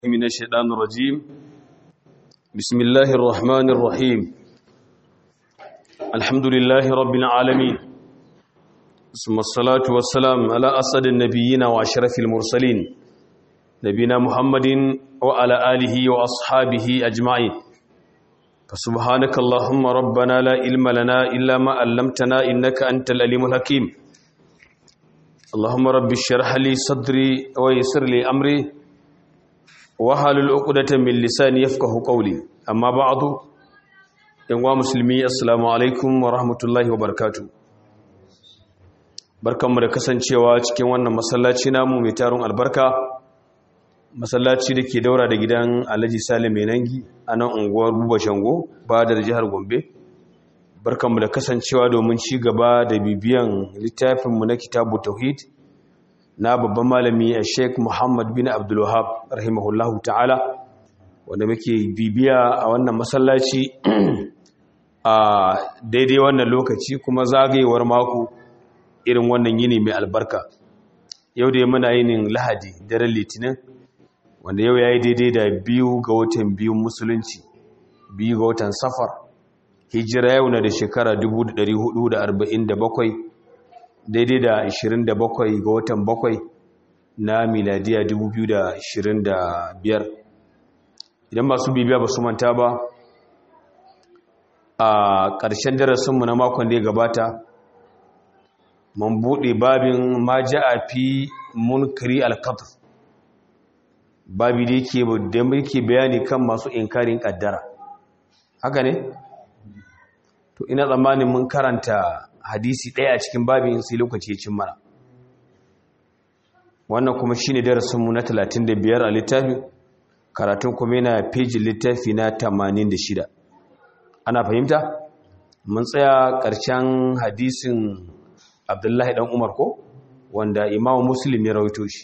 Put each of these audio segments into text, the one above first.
من الشيطان الرجيم بسم الله الرحمن الرحيم الحمد لله رب العالمين ثم الصلاة والسلام على أسد النبيين وأشرف المرسلين نبينا محمد وعلى آله وأصحابه أجمعين فسبحانك اللهم ربنا لا علم لنا إلا ما علمتنا إنك أنت الأليم الحكيم اللهم رب اشرح لي صدري ويسر لي أمري wahalul uqdatan min lisani yafqahu qawli amma ba'du yanwa musulmi assalamu alaikum wa rahmatullahi wa barakatuh barkanmu da kasancewa cikin wannan masallaci namu mai tarun albarka masallaci da ke daura da gidan Alhaji Salim Menangi a nan unguwar Buba Shango badar jihar Gombe barkanmu da kasancewa domin ci gaba da bibiyan littafinmu na kitabu tauhid na babban malami a sheik muhammad bin abdullahab rahimahullahu ta'ala wanda muke bibiya a wannan masallaci a daidai wannan lokaci kuma zagayewar mako irin wannan yini mai albarka yau da muna yinin lahadi daren litinin wanda yau ya yi daidai da biyu ga watan biyun musulunci biyu ga watan safar hijira yau na da shekara 1447 daidai da 27 ga watan 7 na miladiya 2025 idan masu bibiya ba su manta ba a ƙarshen darasinmu na makon da ya gabata mun buɗe babin ma a fi munkari alkatar babi da yake bayani kan masu inkarin ƙaddara haka ne? to ina tsammanin mun karanta hadisi ɗaya a cikin babin sai lokaci ya cin mana wannan kuma shi ne darasinmu na 35 a littafin karatun kuma yana fejin littafi na 86 ana fahimta mun tsaya ƙarshen hadisin abdullahi ɗan umar ko wanda imamu muslim ya rawaito shi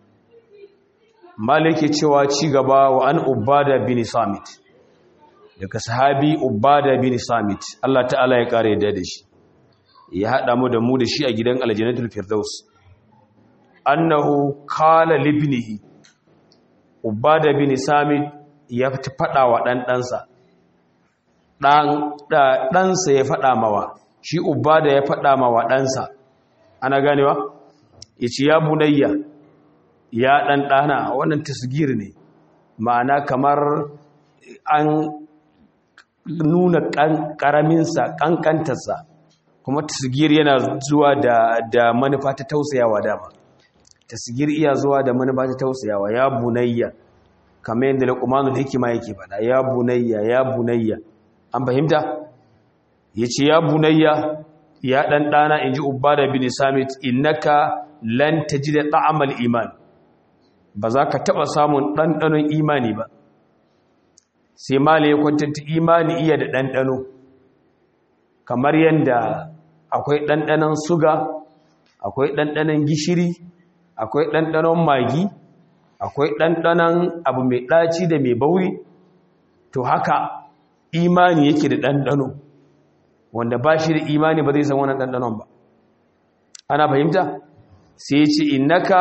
malike cewa ci gaba wa an ubada bin samit daga sahabi ubada bin samit Allah ta'ala ya kare da shi ya haɗa mu da mu da shi a gidan aljanatul firdaus annahu qala libnihi ubada bin samit ya faɗa wa dan ɗansa dan ɗansa ya faɗa mawa shi ubada ya faɗa mawa ɗansa ana ganewa yace ya bunayya ya dan ɗana wannan tasgir ne ma'ana kamar an nuna ƙaraminsa ƙanƙantarsa kuma tasgir yana zuwa da da manufa ta tausayawa dama tasgir iya zuwa da manufa ta tausayawa ya bunayya kamar yadda luqmanul hikima yake faɗa ya bunayya ya bunayya an fahimta yace ya bunayya ya dan dana inji ubada bin samit innaka lan tajida ta'amal iman ba za ka taba samun ɗanɗanon imani ba sai mala ya kwantanta imani iya da ɗanɗano kamar yadda akwai ɗanɗanon suga akwai ɗanɗanon gishiri akwai ɗanɗanon magi akwai ɗanɗanon abu mai ɗaci da mai bauri to haka imani yake da ɗanɗano wanda ba shi da imani ba zai san wannan ɗanɗanon ba ana fahimta sai ya ce innaka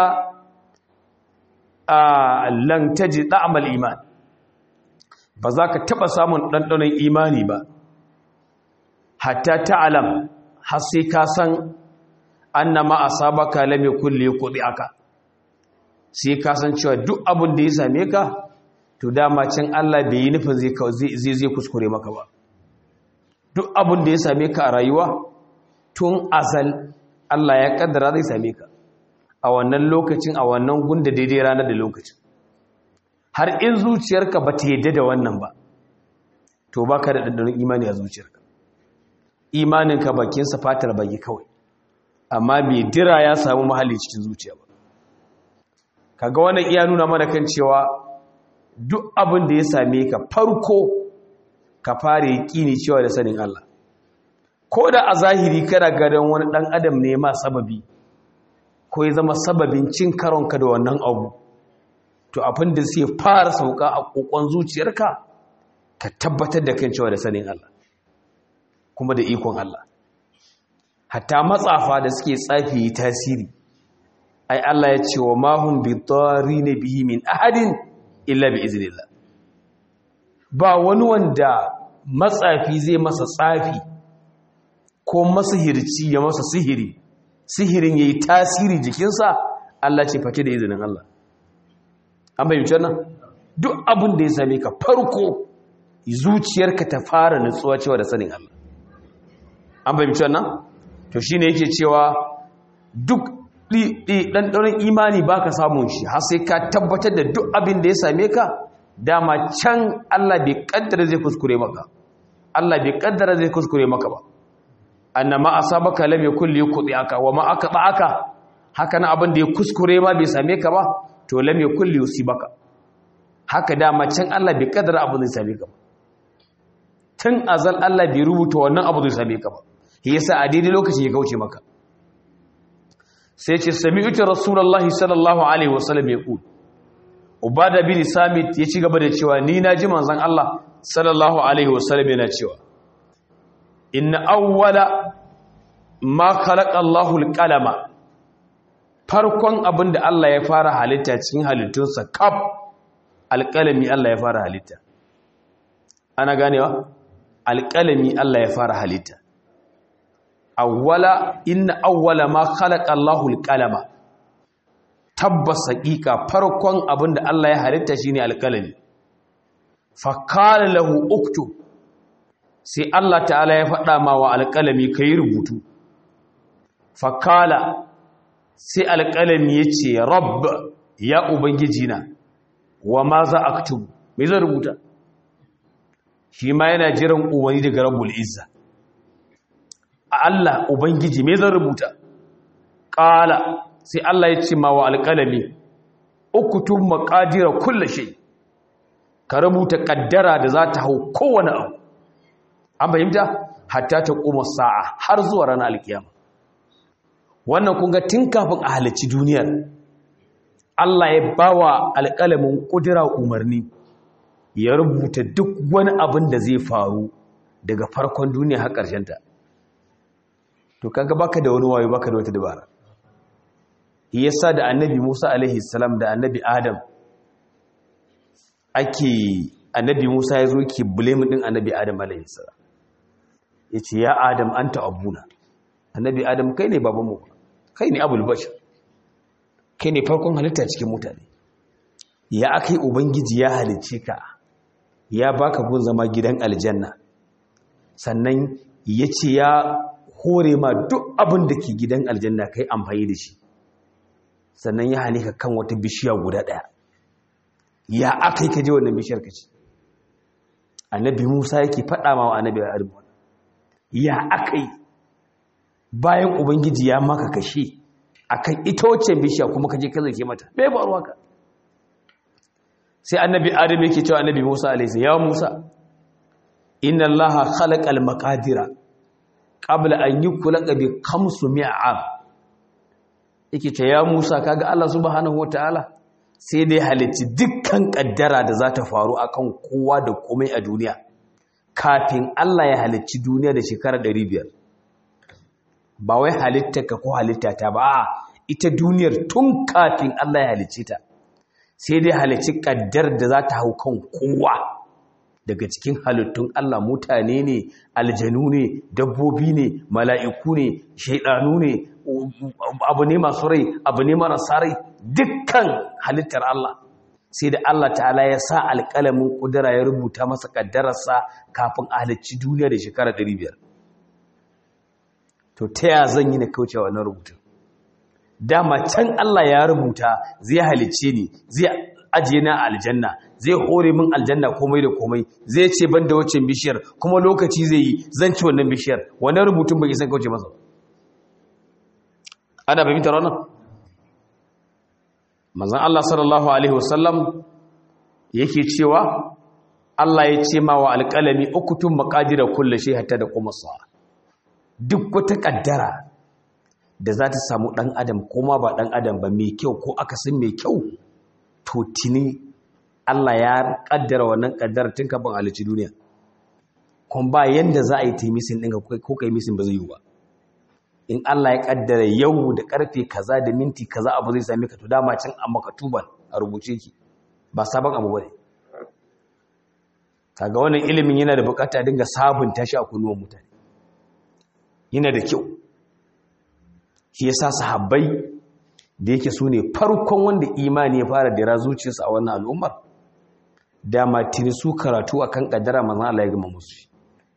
a lantaji ɗa'amal iman ba za ka taɓa samun ɗanɗanon imani ba hatta ta'alam har sai ka san annama asabaka lam yakul liqdi aka sai ka san cewa duk abin da ya same ka to dama can Allah bai yi nufin zai zai zai kuskure maka ba duk abin da ya same ka a rayuwa tun azal Allah ya kaddara zai same ka a wannan lokacin a wannan gunda daidai ranar da lokacin har in zuciyarka ba ta yadda da wannan ba to baka da dandanon imani a zuciyarka imaninka bakinsa fatar baki kawai amma bai dira ya samu mahalli cikin zuciya ba kaga wannan iya nuna mana kan cewa duk abin da ya same ka farko ka fara yaƙini cewa da sanin Allah ko da a zahiri kana gadon wani ɗan adam ne ma sababi ko ya zama sababin cin karonka da wannan abu to abin da sai fara sauka a kokon zuciyarka ka tabbatar da kan cewa da sanin Allah kuma da ikon Allah hatta matsafa da suke tsafi yi tasiri ai Allah ya ce wa mahun bi ne bihi min ahadin illa bi iznillah ba wani wanda matsafi zai masa tsafi ko masihirci ya masa sihiri sihirin yayi tasiri jikinsa Allah ce fake da izinin Allah an bayyana nan duk abin da ya same ka farko zuciyarka ta fara nutsuwa cewa da sanin Allah an bayyana nan to shine yake cewa duk ɗanɗanon imani ba ka samun shi har sai ka tabbatar da duk abin da ya same ka dama can Allah bai kaddara zai kuskure maka Allah bai kaddara zai kuskure maka ba annama asabaka lam yakul yuqdi aka wa ma aka aka haka na abin da ya kuskure ma bai same ka ba to lam yakul yusibaka haka dama can Allah bai kaddara abin zai same ka ba tun azal Allah bai rubuta wannan abu zai same ka ba yasa a daidai lokaci ya kauce maka sai ce sami'utu rasulullahi sallallahu alaihi wasallam ya ku ubada bin samit ya ci gaba da cewa ni na ji manzon Allah sallallahu alaihi wasallam yana cewa inna awwala ma khalaqa Allahu al-qalama farkon abinda Allah ya fara halitta cikin halittunsa kaf alƙalami Allah ya fara halitta ana ganewa alƙalami Allah ya fara halitta awwala inna awwala ma khalaqa Allahu al-qalama tabbas haqiqa farkon abinda Allah ya halitta shine alqalami fa qala lahu uktub sai Allah ta'ala ya faɗa ma wa alqalami kai rubutu fa qala sai alqalami yace rabb ya ubangiji na wa ma za aktubu me zan rubuta shi ma yana jiran uwani daga rabbul izza Allah Ubangiji me zan rubuta ƙala sai Allah ya ce ma wa alƙalami ukutun maƙadira kulle shi ka rubuta ƙaddara da za ta hau kowane abu an fahimta hatta ta ƙuma sa'a har zuwa ranar alƙiyama wannan kunga tun kafin a halarci duniyar Allah ya ba wa alƙalamin ƙudura umarni ya rubuta duk wani abin da zai faru daga farkon duniya har ƙarshenta to kaga baka da wani wayo baka da wata dabara yasa da annabi Musa alaihi salam da annabi Adam ake annabi Musa yazo yake blame din annabi Adam alaihi salam yace ya Adam anta abuna annabi Adam kai ne baban mu kai ne abul bashar kai ne farkon halitta cikin mutane ya akai ubangiji ya halicce ka ya baka gun zama gidan aljanna sannan yace ya hore ma duk abin da ke gidan aljanna kai amfani da shi sannan ya hane ka kan wata bishiya guda ɗaya ya aka yi ka je wannan bishiyar ka ce annabi musa yake faɗa ma wa annabi adam ya aka yi bayan ubangiji ya maka kashe akan ita wacce bishiya kuma ka je ka zake mata bai faruwa ka sai annabi adam yake cewa annabi musa alaihi ya musa inna allaha khalaqal maqadira qabla an yukulaka bi khamsu mi'am yake ce ya Musa kaga Allah subhanahu wataala sai dai halitti dukkan kaddara da za ta faru akan kowa da komai a duniya kafin Allah ya halicci duniya da shekara 500 ba wai halittarka ko halittata ba a ita duniyar tun kafin Allah ya halicce ta sai dai halicci kaddar da za ta hau kan kowa daga cikin halittun Allah mutane ne aljanu ne dabbobi ne mala'iku ne shaidanu ne abu ne masu rai abu ne marasa rai dukkan halittar Allah sai da Allah ta'ala ya sa alƙalamin ƙudura ya rubuta masa ƙaddararsa kafin a halicci duniya da shekara 500 to ta ya zan yi na kauce wa wannan rubutun dama can Allah ya rubuta zai halicce ni zai ajiye na aljanna zai hore min aljanna komai da komai zai ce ban da wacce bishiyar kuma lokaci zai yi zan ci wannan bishiyar wannan rubutun bai san kauce masa ana fahimtar wannan manzon Allah sallallahu alaihi wasallam yake cewa Allah ya ce ma wa alƙalami ukutun maqadira kullu shay hatta da kuma sa duk wata kaddara da za ta samu dan adam kuma ba dan adam ba mai kyau ko akasin mai kyau to tuni Allah ya kaddara wannan kaddara tun kafin halici duniya kuma ba yanda za a yi taimisin ɗin ko kai misin ba zai yi ba in Allah ya kaddara yau da karfe kaza da minti kaza abu zai same ka to dama can a makatuban a rubuce ki ba sabon abu bane kaga wannan ilimin yana da bukata dinga sabunta shi a kunnuwan mutane yana da kyau shi yasa sahabbai da yake su ne farkon wanda imani ya fara dira zuciyarsa a wannan al'ummar dama tuni su karatu akan kaddara manzon Allah ya gama musu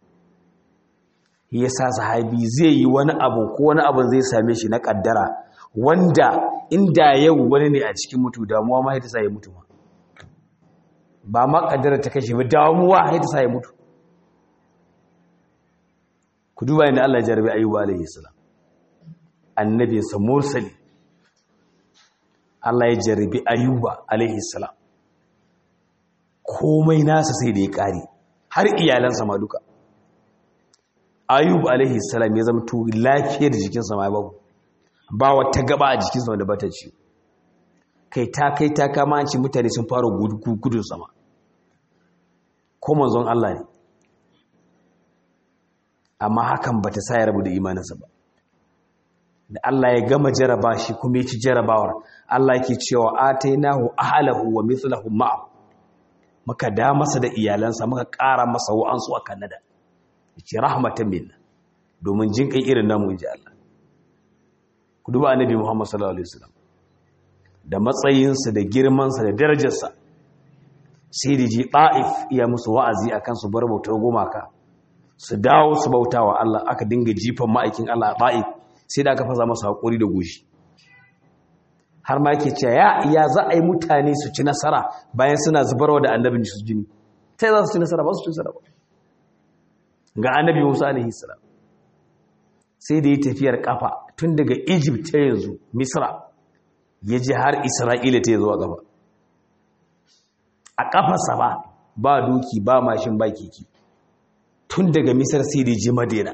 yasa sahabi zai yi wani abu ko wani abu zai same shi na kaddara wanda inda yau wani ne a cikin mutu damuwa ma ita sa ya mutu ma ba ma kaddara ta kashe ba damuwa ita sa ya mutu ku duba inda Allah ya jarabi ayyuba alaihi salam annabinsa mursali Allah ya jarabi ayyuba alaihi salam komai nasa sai da ya kare har iyalansa ma duka ayyuba alaihi salam ya zama to lafiyar jikinsa ma babu ba wata gaba a jikinsa wanda bata ci kai ta kai ta kama an ci mutane sun fara gudun sama ko manzon Allah ne amma hakan bata sa ya rabu da imaninsa ba da Allah ya gama jaraba shi kuma ya ci jarabawar Allah yake cewa atainahu ahlahu wa mithluhum ma'a muka da masa da iyalansa muka ƙara masa wa'ansu a Canada yace rahmatan minna domin jin kai irin namu inji Allah ku duba annabi Muhammad sallallahu alaihi wasallam da matsayinsa da girmansa da darajarsa sai da ji ta'if iya musu wa'azi akan su bar bautar gumaka su dawo su bautawa Allah aka dinga jifan ma'aikin Allah a ta'if sai da aka fasa masa haƙuri da goshi har ma yake cewa ya ya za a yi mutane su ci nasara bayan suna zubarwa da annabin su jini sai za su ci nasara ba su ci nasara ba ga annabi Musa alaihi salam sai da yi tafiyar kafa tun daga Egypt ta yanzu Misra ya je har Isra'ila ta yanzu a gaba a kafarsa ba ba doki ba mashin ba keke tun daga Misra sai da je Madina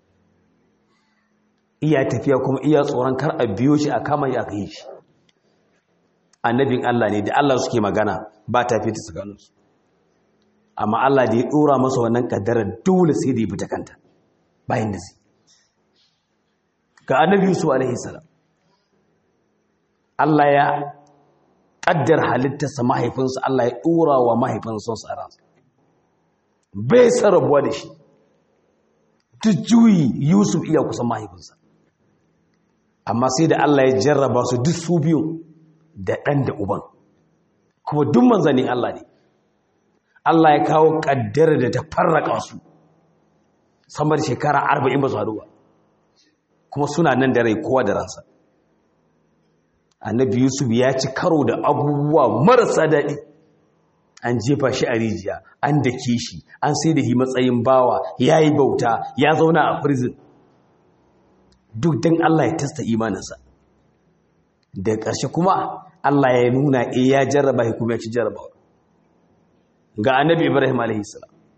iya tafiya kuma iya tsoron kar a biyo shi a kama ya kai shi annabin Allah ne da Allah suke magana ba ta fita tsakaninsu amma Allah da ya dora masa wannan kaddara dole sai da ya fita kanta bayan da zai ga annabi Yusuf alaihi salam Allah ya kaddar halittarsa mahaifinsa Allah ya dora wa mahaifinsa sa ransa bai sarabuwa da shi duk juyi Yusuf iya kusan mahaifinsa amma sai da Allah ya jarraba su duk su biyu da ɗan da uban kuma duk manzanin Allah ne Allah ya kawo ƙaddara da ta farraka su sama da shekara arba'in ba su haɗu ba kuma suna nan da rai kowa da ransa annabi yusuf ya ci karo da abubuwa marasa daɗi an jefa shi a rijiya an dake shi an sai da shi matsayin bawa ya yi bauta ya zauna a prison duk don Allah ya tasta imaninsa da ƙarshe kuma Allah ya nuna e ya jarraba shi kuma ya ci jarrabawa ga annabi Ibrahim a.s.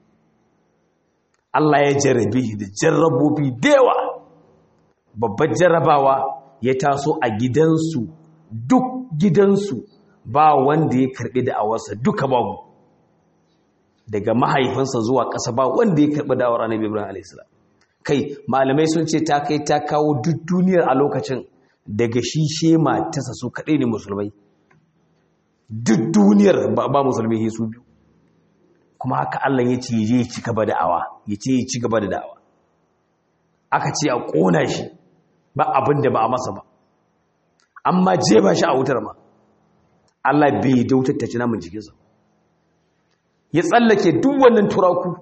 Allah ya jarrabe shi da jarrabobi dewa babbar jarrabawa ya taso a gidansu duk gidansu ba wanda ya karɓi da awarsa duka babu daga mahaifinsa zuwa ƙasa ba wanda ya karɓi da awar annabi Ibrahim a.s. kai malamai sun ce ta kai ta kawo duk duniyar a lokacin daga shi shema tasa su kaɗai ne musulmai duk duniyar ba musulmai su biyu kuma haka Allah ya ce ya ci gaba da awa ya ce ya ci gaba da da'awa aka ce a ƙona shi ba abin da ba a masa ba amma je ba shi a wutar ma Allah bai dautar ta ci namun jikinsa ya tsallake duk wannan turaku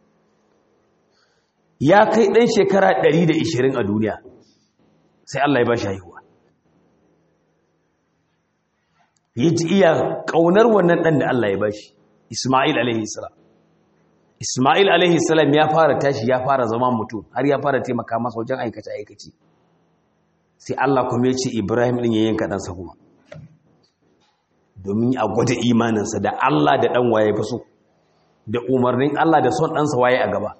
ya kai ɗan shekara 120 a duniya sai Allah ya ba shi haihuwa ya ji iya ƙaunar wannan ɗan da Allah ya ba shi Ismail alaihissalam Ismail alaihissalam ya fara tashi ya fara zama mutum har ya fara taimaka masa wajen aikace-aikace sai Allah kuma ya ce Ibrahim ɗin ya yanka ɗansa kuma domin a gwada imaninsa da Allah da ɗan waye fi so da umarnin Allah da son ɗansa waye a gaba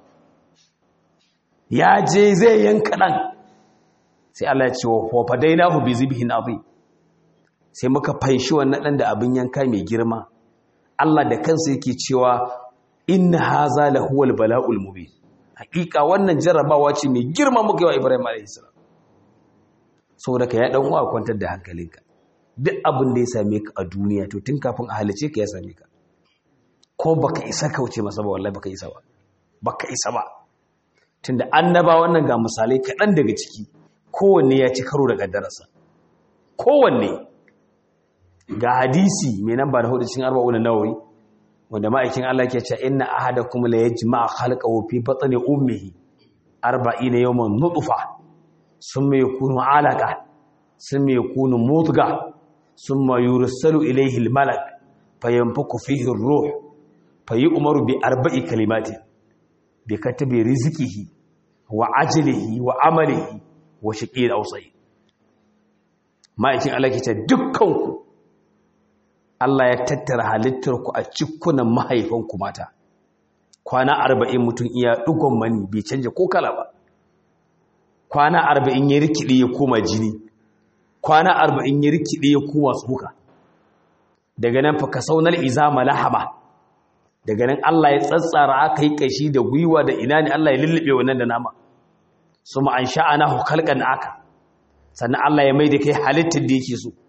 ya je zai yanka ɗan sai Allah ya ce wa fadaina hu bi zibhin azim sai muka fanshi wannan ɗan da abin yanka mai girma Allah da kansa yake cewa inna haza la huwal bala'ul mubin hakika wannan jarrabawa ce mai girma muka yi wa Ibrahim alayhi salam saboda ka ya dan uwa kwantar da hankalinka duk abin da ya same ka a duniya to tun kafin a halice ka ya same ka ko baka isa kauce masa ba wallahi baka isa ba baka isa ba tunda annaba wannan ga misalai kaɗan daga ciki kowanne ya ci karo da ƙaddararsa kowanne ga hadisi mai nan ba da hudu cikin arba'un nawawi wanda ma'aikin Allah ke cewa inna ahadakum la yajma'a khalqahu fi batni ummihi 40 yawman nutfa summa yakunu 'alaqa summa yakunu mudgha summa yursalu ilayhi al-malak fayanfuku fihi ar-ruh fayu'maru bi arba'i kalimatin bi katabi rizqihi wa ajlihi wa amalihi wa shaqiyin aw sa'id ma'aikin Allah ke cewa dukkanku Allah ya tattara halittarku a cikunan mahaifanku mata kwana arba'in mutum iya ɗugon mani bai canja ko kala ba kwana arba'in ya rikide ya koma jini kwana arba'in ya rikide ya koma tsoka daga nan fa ka saunar izama lahama daga nan Allah ya tsatsara aka yi kashi da gwiwa da ina ne Allah ya lullube wannan da nama su ma an sha'ana hukalkan aka sannan Allah ya mai da kai halittar da yake so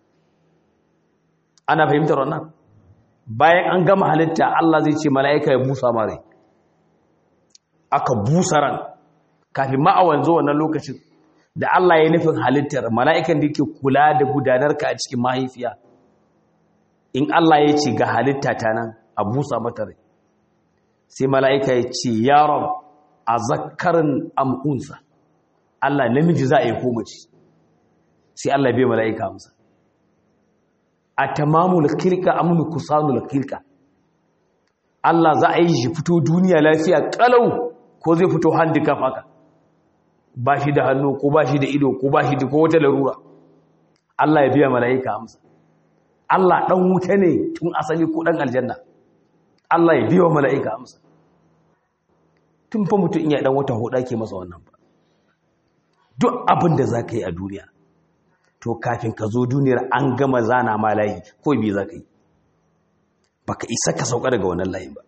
ana fahimtar wannan bayan an gama halitta Allah zai ce mala'ika ya busa mare aka busa ran kafin ma a wanzo wannan lokacin da Allah ya nufin halittar mala'ikan da yake kula da gudanarka a cikin mahaifiya in Allah ya ce ga halitta ta nan a busa mata rai sai mala'ika ya ce yaron a zakarin amunsa Allah namiji za a yi komaci sai Allah bai mala'ika amsa a tamamul kirka amnu kusanul kirka Allah za a yi shi fito duniya lafiya kalau ko zai fito handicap haka ba shi da hannu ko ba shi da ido ko ba shi da ko wata larura Allah ya biya mala'ika amsa Allah dan wuta ne tun asali ko dan aljanna Allah ya biya mala'ika amsa tun fa mutum iya dan wata hoda ke masa wannan ba duk abin da zaka yi a duniya to kafin ka zo duniyar an gama zana ma layi ko bi za ka yi ba ka isa ka sauka daga wannan layin ba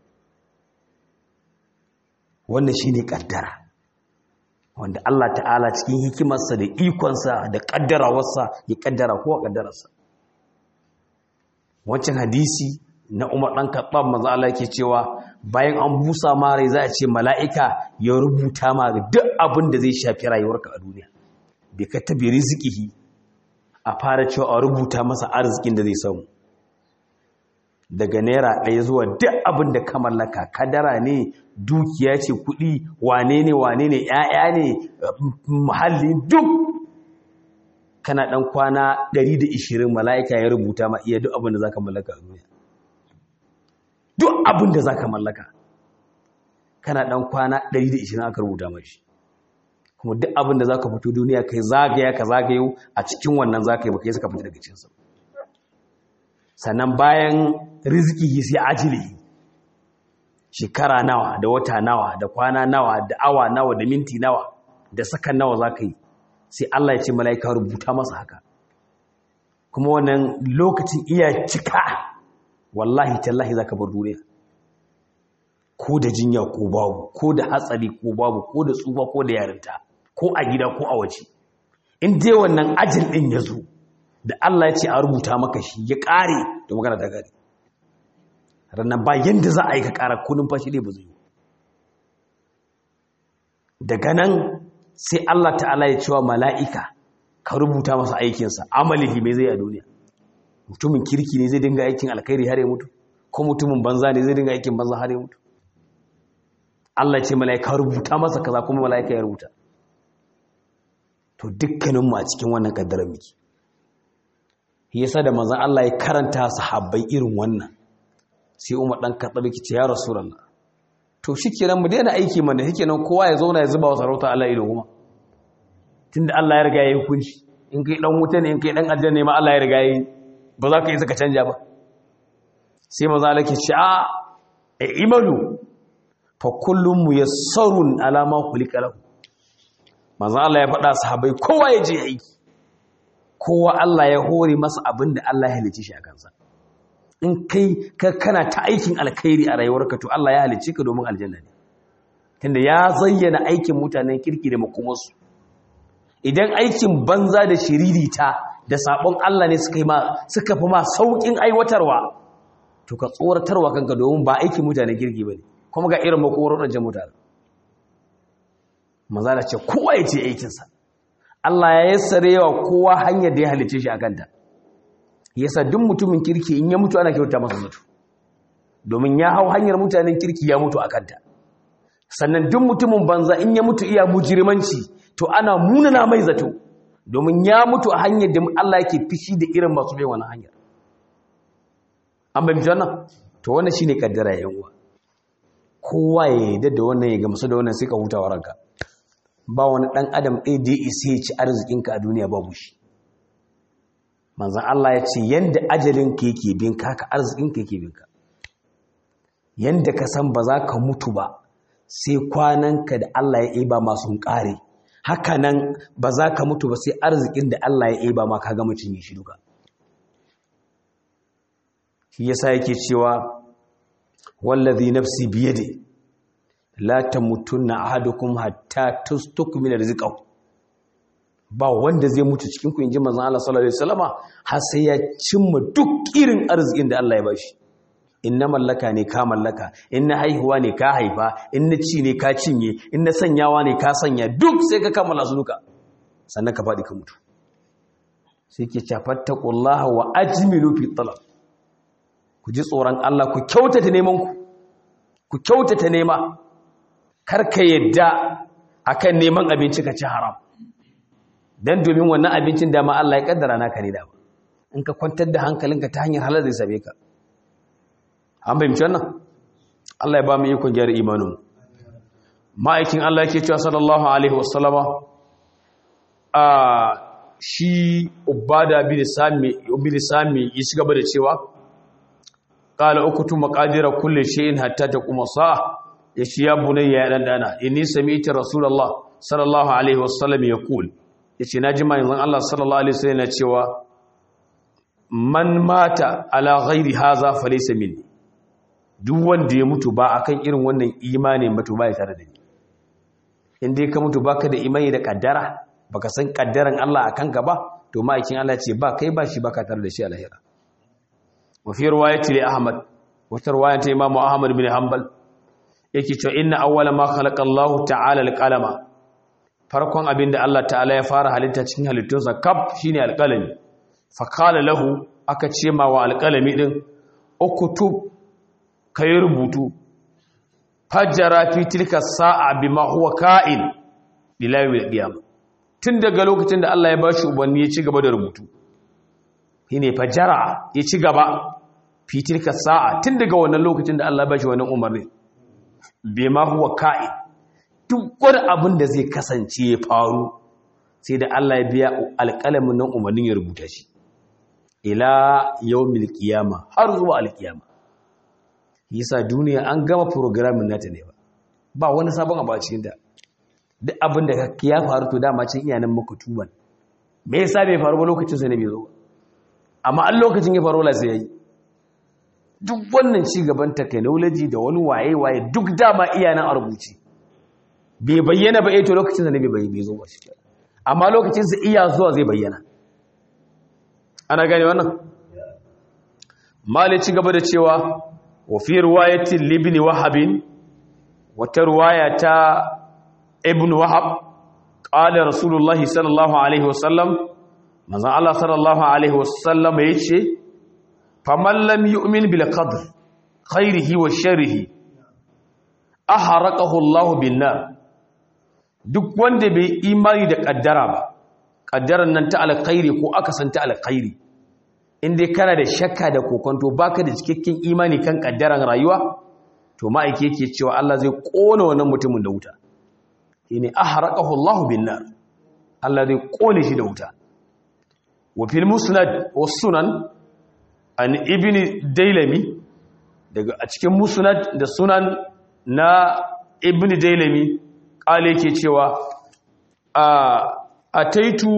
wannan shi ne ƙaddara wanda Allah ta'ala cikin hikimarsa da ikonsa da ƙaddarawarsa ya ƙaddara ko a ƙaddararsa wancan hadisi na umar ɗan kaɓar maza Allah ke cewa bayan an busa ma rai za a ce mala'ika ya rubuta ma duk abin da zai shafi rayuwarka a duniya bai ka tabi rizikihi a fara cewa a rubuta masa arzikin da zai samu daga naira ɗaya zuwa duk abin da ka mallaka kadara ne dukiya ce kuɗi wane ne wane ne ‘ya'ya ne muhalli duk kana ɗan kwana 120 mala'ika ya rubuta ma iya duk abin da za ka mallaka a duniya duk abin da za ka mallaka kana ɗan kwana 120 aka rubuta mashi kuma duk abin da za ka fito duniya kai zagaya ka zagayo a cikin wannan za ka yi baka yi suka fito daga cinsa sannan bayan riziki sai ajili shekara nawa da wata nawa da kwana nawa da awa nawa da minti nawa da sakan nawa za ka yi sai Allah ya ce mala'ika rubuta masa haka kuma wannan lokacin iya cika wallahi tallahi za ka bar duniya ko da jinya ko babu ko da hatsari ko babu ko da tsufa ko da yarinta ko a gida ko a waje in dai wannan ajin din ya zo da Allah ya ce a rubuta maka shi ya kare da magana ta gari ranar ba yadda za a yi ka kara ko numfashi ne ba zai yi daga nan sai Allah ta'ala ya cewa mala'ika ka rubuta masa aikinsa amalihi mai zai a duniya mutumin kirki ne zai dinga aikin alkhairi har ya mutu ko mutumin banza ne zai dinga aikin banza har ya mutu Allah ce mala'ika rubuta masa kaza kuma mala'ika ya rubuta to dukkaninmu a cikin wannan kaddarar miki yasa da manzon Allah ya karanta sahabbai irin wannan sai Umar dan Khattab yake ce ya Rasulullah to shikenan mu daina aiki mana shikenan kowa ya zauna ya zuba wa sarauta Allah ido kuma tunda Allah ya riga ya yi hukunci in kai dan wuta ne in kai dan aljanna ne ma Allah ya riga ya yi ba za ka yi saka canja ba sai manzon Allah ke ce a imalu fa kullum muyassarun ala ma khuliqa lahu manzon Allah ya faɗa sahabbai kowa ya je aiki kowa Allah ya hore masa abin da Allah ya halice shi a kansa in kai ka kana ta aikin alkhairi a rayuwarka to Allah ya halice ka domin aljanna ne tunda ya zayyana aikin mutanen kirki da makomarsu idan aikin banza da shiririta da sabon Allah ne suka yi ma suka fi ma saukin aiwatarwa to ka tsoratarwa kanka domin ba aikin mutane girgi bane kuma ga irin makoron da mutane maza da ce kowa ya ce aikinsa Allah ya yassare wa kowa hanyar da ya halice shi a kanta yasa duk mutumin kirki in ya mutu ana kyauta masa zato domin ya hau hanyar mutanen kirki ya mutu a kanta sannan duk mutumin banza in ya mutu iya mujirmanci to ana munana mai zato domin ya mutu a hanyar da Allah yake fishi da irin masu bai wani hanyar an bai mutu wannan to wannan shine kaddara yan uwa kowa ya yarda da wannan ya gamsu da wannan sai ka huta wa ranka ba wani dan adam ɗaya da ya isa ya ci arzikinka a duniya babu shi manzan Allah ya ce yanda ajalinka yake binka haka arzikinka yake binka yanda ka san ba za ka mutu ba sai kwananka da Allah ya iba masu ƙare haka nan ba za ka mutu ba sai arzikin da Allah ya iba ma ka gama cinye shi duka shi yasa yake cewa wallazi nafsi biyade la tamutunna ahadukum hatta tustukmila rizqahu ba wanda zai mutu cikin ku inji manzon Allah sallallahu alaihi wasallama har sai ya cimma duk irin arzikin da Allah ya bashi inna mallaka ne ka mallaka inna haihuwa ne ka haifa inna ci ne ka cinye inna sanyawa ne ka sanya duk sai ka kammala su duka sannan ka faɗi ka mutu sai ke cafattaqullaha wa ajmilu fi talab ku ji tsoron Allah ku kyautata neman ku ku kyautata nema kar ka yadda akan neman abinci ka ci haram dan domin wannan abincin da ma Allah ya kaddara naka ne da in ka kwantar da hankalinka ta hanyar halal zai sabe ka an bayyance wannan Allah ya ba mu ikon gyara imanin ma'aikin Allah yake cewa sallallahu alaihi wasallama a shi ubada bin sami bin sami ya shiga da cewa qala ukutu maqadira kulli shay'in hatta taquma sa'a yace ya bunayya ya dan dana inni sami'tu rasulullah sallallahu alaihi wasallam yaqul yace naji manzon Allah sallallahu alaihi wasallam yana cewa man mata ala ghairi hadha falaysa minni duk wanda ya mutu ba akan irin wannan imani mutu ba ya tare da ni inda ka mutu baka da imani da kaddara baka san kaddaran Allah akan ka ba to ma'aikin Allah ce ba kai ba shi baka tare da shi a lahira wa fi riwayati li Ahmad wata riwaya ta Imam Ahmad bin Hanbal yake cewa inna awwala ma khalaqa Allah ta'ala al-qalama farkon abin da Allah ta'ala ya fara halitta cikin halittunsa kaf shine alqalami fa qala lahu aka ce ma wa alqalami din uktub kai rubutu fajjara fi tilka sa'a bima huwa ka'in ila yawmil qiyamah tun daga lokacin da Allah ya bashi ubanni ya ci gaba da rubutu shine fajjara ya ci gaba fi tilka sa'a tun daga wannan lokacin da Allah ya bashi wannan umarni bima huwa ka'in duk wani abin da zai kasance ya faru sai da Allah ya biya alƙalamin nan umarnin ya rubuta shi ila yawmil qiyamah har zuwa alqiyama yasa duniya an gama programming nata ne ba ba wani sabon abu a cikin ta duk abin da ya faru to dama cin iyanan muku tuban me yasa bai faru ba lokacin sa ne bai zo amma an lokacin ya faru la sai yayi duk wannan ci gaban technology da wani waye waye duk dama iyanan a rubuce bai bayyana ba eh to lokacin sa ne bai bai zo ba shi amma lokacin sa iya zuwa zai bayyana ana gane wannan mali ci gaba da cewa وفي رواية لابن وهب وترواية ابن وهب قال رسول الله صلى الله عليه وسلم ماذا الله صلى الله عليه وسلم يشي فمن لم يؤمن بالقدر خيره وشره أحرقه الله بالنار duk wanda bai imani da kaddara ba kaddaran nan ta alkhairi ko aka san ta alkhairi inda kana da shakka da kokonto baka da cikakken imani kan kaddaran rayuwa to ma'aike yake cewa Allah zai kona wannan mutumin da wuta shine ahraqahu Allahu bin nar Allah zai kone shi da wuta wa fil musnad was sunan an ibni dailami daga a cikin musnad da sunan na ibni dailami kale yake cewa a ataitu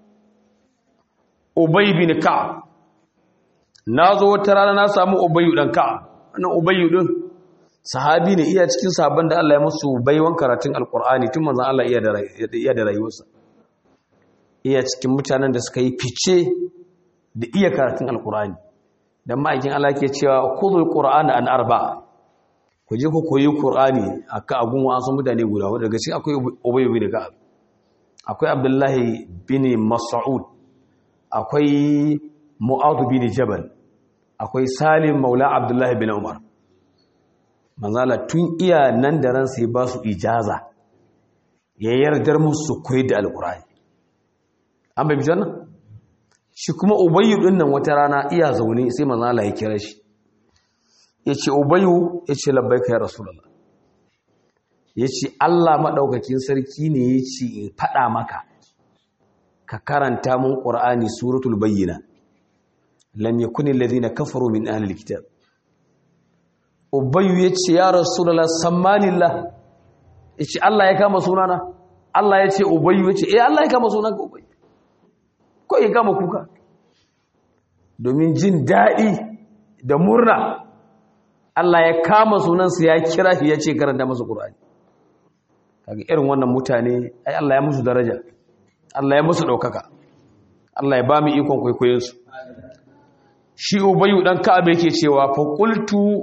ubay bin ka'ab na zo wata rana na samu ubayyu dan ka wannan ubayyu din sahabi ne iya cikin sahabban da Allah ya musu baiwan karatun alqur'ani tun manzon Allah iya da iya da rayuwarsa iya cikin mutanen da suka yi fice da iya karatun alkur'ani dan ma'aikin Allah ke cewa khudhul qur'ana an arba'a ku je ku koyi qur'ani aka agun wasu mutane guda wanda daga cikin akwai ubay bin ka'ab akwai abdullahi bin mas'ud akwai mu'adh bin jabal akwai salim maula abdullahi bin umar manzala tun iya nan da ran sai ba su ijaza ya yardar musu koyi da alkur'ani an bai bijan nan shi kuma ubayyu din nan wata rana iya zaune sai manzala ya kira shi ya ce ubayyu ya ce labbaika ya rasulullah ya ce allah maɗaukakin sarki ne ya ce in faɗa maka ka karanta mun ƙur'ani suratul bayyina lam yakuni alladhina kafaru min ahli alkitab ubayyu yace ya rasulullah sammanillah yace Allah ya kama sunana Allah yace ubayyu yace eh Allah ya kama sunanka ubayyu ko ya kama kuka domin jin dadi da murna Allah ya kama sunansa ya kira shi yace karanta masa qur'ani kaga irin wannan mutane ai Allah ya musu daraja Allah ya musu daukaka Allah ya ba mu ikon kwaikwayon su shi ubayu dan ka'ab yake cewa fa qultu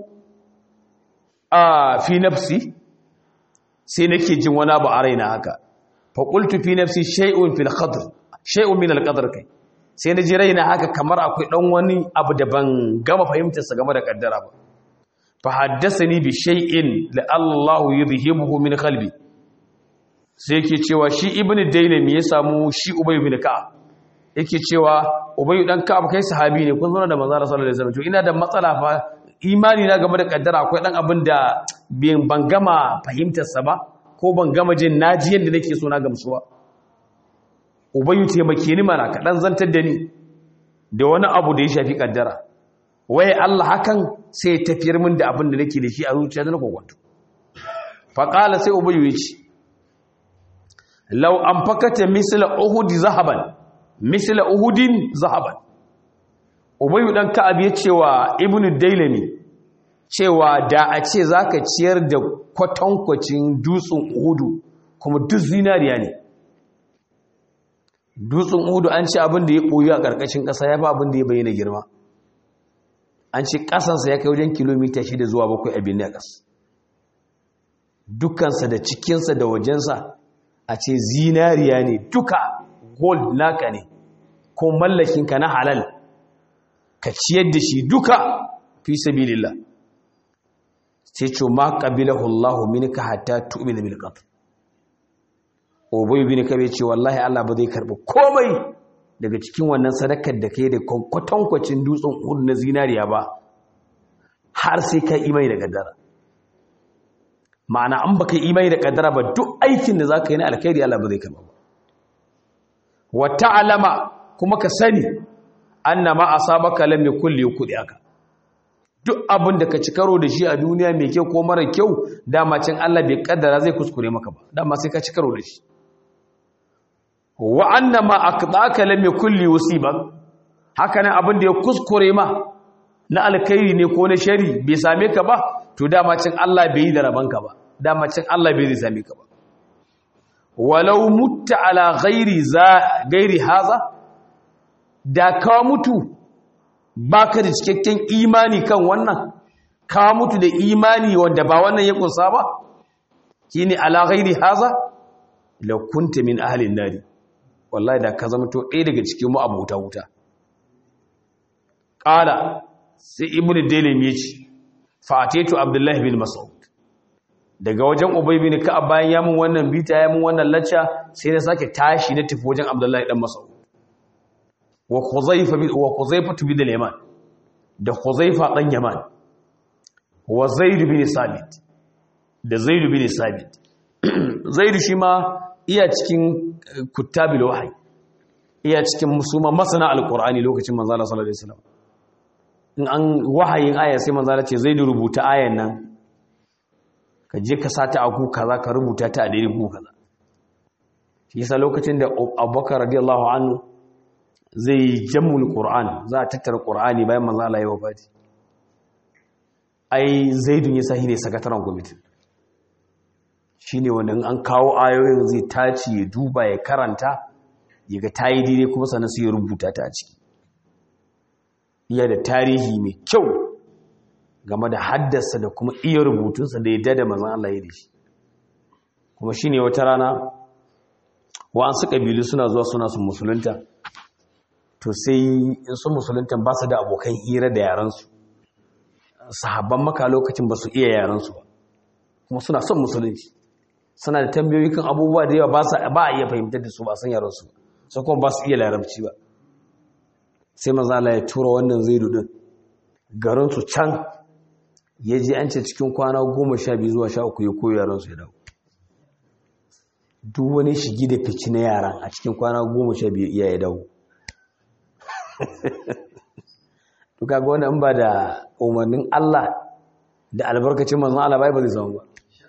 a fi nafsi sai nake jin wani abu a raina haka fa qultu fi nafsi shay'un fil qadr shay'un min al qadr kai sai na ji raina haka kamar akwai dan wani abu da ban gama fahimtar sa game da kaddara ba fa haddathani bi shay'in la Allah yudhibuhu min qalbi sai yake cewa shi ibnu dailami ya samu shi ubayu bin ka'ab yake cewa ubayu dan ka'ab kai sahabi ne kun zauna da manzo sallallahu alaihi wasallam to ina da matsala fa imani na game da kaddara akwai dan abin da ban gama fahimtar sa ba ko ban gama jin naji yanda nake so na gamsuwa ubayu taimake ni mana ka dan zantar da ni da wani abu da ya shafi kaddara waye Allah hakan sai ya tafiyar min da abin da nake da shi a zuciya na kokonto fa qala sai ubayu ya ce law anfakata misla uhud zahaban misla uhudin zahaban ubayu dan ka'ab ya cewa ibnu dailami cewa da a ce zaka ciyar da kwatankwacin dutsen uhudu kuma duk zinariya ne dutsen uhudu an ce abin da ya boye a karkashin kasa ya fi abin da ya bayyana girma an ce kasansa ya kai wajen kilomita shida zuwa bakwai abin da ƙasa dukkansa da cikinsa da wajensa a ce zinariya ne duka gold naka ne ko mallakinka na halal ka ciyar da shi duka fi sabilillah sai ce ma qabilahu Allahu minka hatta tu'mina bil qadr ubay bin kabe ce wallahi Allah ba zai karbi komai daga cikin wannan sadakar da kai da kwatankwacin dutsen uhud na zinariya ba har sai ka imai da kaddara ma'ana an baka imai da kaddara ba duk aikin da zaka yi na alkhairi Allah ba zai karba ba wa ta'lama kuma ka sani annama asabaka lam yakul aka. duk abin da ka ci karo da shi a duniya mai kyau ko mara kyau dama can Allah bai kaddara zai kuskure maka ba dama sai ka ci karo da shi wa annama aqdaka lam yakul yusibak haka nan abin da ya kuskure ma na alkhairi ne ko na shari bai same ka ba to dama can Allah bai yi da rabanka ba dama can Allah bai zai same ka ba walau mutta ala ghairi za gairi haza da ka mutu baka da cikakken imani kan wannan ka mutu da imani wanda ba wannan ya kunsa ba shine ala ghairi haza la kunta min ahli nari wallahi da ka zama to ɗaya daga cikin mu abuta wuta qala sai ibnu dalim yace fa ataitu abdullahi bin mas'ud daga wajen ubay bin ka'ab bayan ya mun wannan bita ya mun wannan lacca sai na sake tashi na tafi wajen abdullahi dan mas'ud wa khuzaifa bi wa khuzaifa bin al-yaman da khuzaifa dan yaman wa zaid bin sabit da zaid bin sabit zaid shi ma iya cikin kuttabil wahyi iya cikin musuma masana alqur'ani lokacin manzo Allah sallallahu alaihi wasallam in an wahayin aya sai manzo Allah ce zaid rubuta ayan nan ka je ka sata a ku kaza ka rubuta ta a daidai ku kaza shi yasa lokacin da Abubakar radiyallahu anhu zai jammul qur'an za a tattara qur'ani bayan manzo Allah ya wafati ai zaidun ya sahi ne sakataren kwamiti shine wanda an kawo ayoyin zai taci ya duba ya karanta ya ga ta yi daidai kuma sannan su ya rubuta ta a ciki iya da tarihi mai kyau game da haddasa da kuma iya rubutunsa da ya da mazan Allah ya da shi kuma shi ne wata rana wa'ansu ƙabilu suna zuwa suna su musulunta to sai in sun musulunta ba su da abokan hira da yaransu sahabban maka lokacin ba su iya yaransu ba kuma suna son musulunci suna da tambayoyi kan abubuwa da yawa ba a iya fahimtar da su ba san yaransu sai kuma ba su iya larabci ba sai mazala ya tura wannan zai dudin garinsu can ya je an ce cikin kwana goma sha biyu zuwa sha uku ya koyi yaransu ya dawo duk wani shigi da fici na yaran a cikin kwana goma sha biyu iya ya dawo duka ga wani ba da umarnin Allah da albarkacin manzon Allah bai ba zai zama ba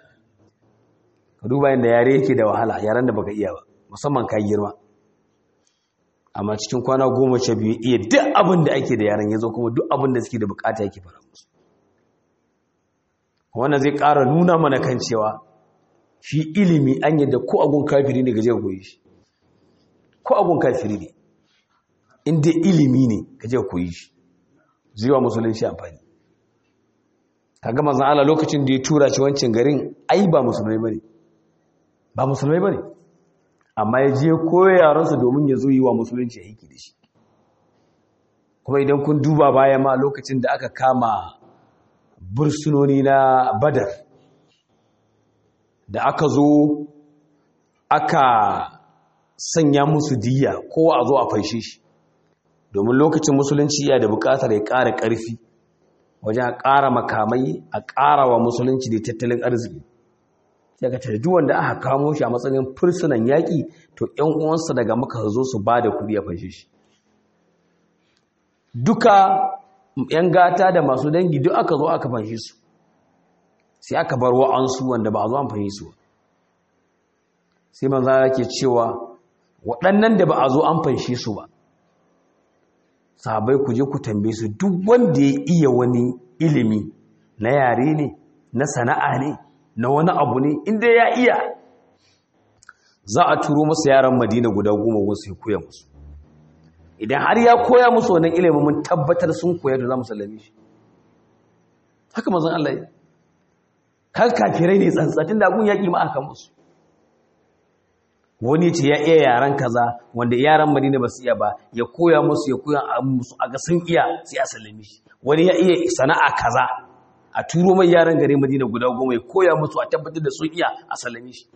ka duba yadda yare yake da wahala yaren da baka iya ba musamman ka girma amma cikin kwana goma sha biyu iya duk abin da ake da yaren ya zo kuma duk abin da suke da bukata yake fara musu wannan zai ƙara nuna mana kan cewa shi ilimi an yadda ko agun kafiri ne gaje koyi shi ko agun kafiri ne inda ilimi ne gaje koyi shi zuwa musulunci amfani kaga manzon Allah lokacin da ya tura shi wancan garin ai ba musulmai bane ba musulmai bane amma ya je koyo yaran su domin ya zo yi wa musulunci aiki da shi kuma idan kun duba baya ma lokacin da aka kama bursunoni na badar da aka zo aka sanya musu diya kowa a zo a fanshe shi domin lokacin musulunci iya da bukatar ya ƙara ƙarfi wajen a ƙara makamai a ƙara wa musulunci da tattalin arziki daga tarji wanda aka kamo shi a matsayin fursunan yaƙi to ‘yan uwansa daga maka zo su ba da kuɗi a fashe shi duka ‘yan gata da masu dangi duk aka zo aka fashe su sai aka bar wa'ansu wanda ba a zo an fashe su sai manzana ke cewa waɗannan da ba a zo an fashe su ba sahabai ku je ku tambaye su duk wanda ya iya wani ilimi na yare ne na sana'a ne na wani abu ne inda ya iya za a turo masa yaran madina guda goma wasu ya koya musu idan har ya koya musu wannan ilimin mun tabbatar sun koya da za mu sallame shi haka mazan Allah ya kan kafirai ne tsantsatin da gun yaƙi ma aka musu wani ce ya iya yaran kaza wanda yaran madina ba su iya ba ya koya musu ya koya musu a ga sun iya sai a sallame shi wani ya iya sana'a kaza a turo mai yaran gare madina guda goma ya koya musu a tabbatar da sun iya a sallame shi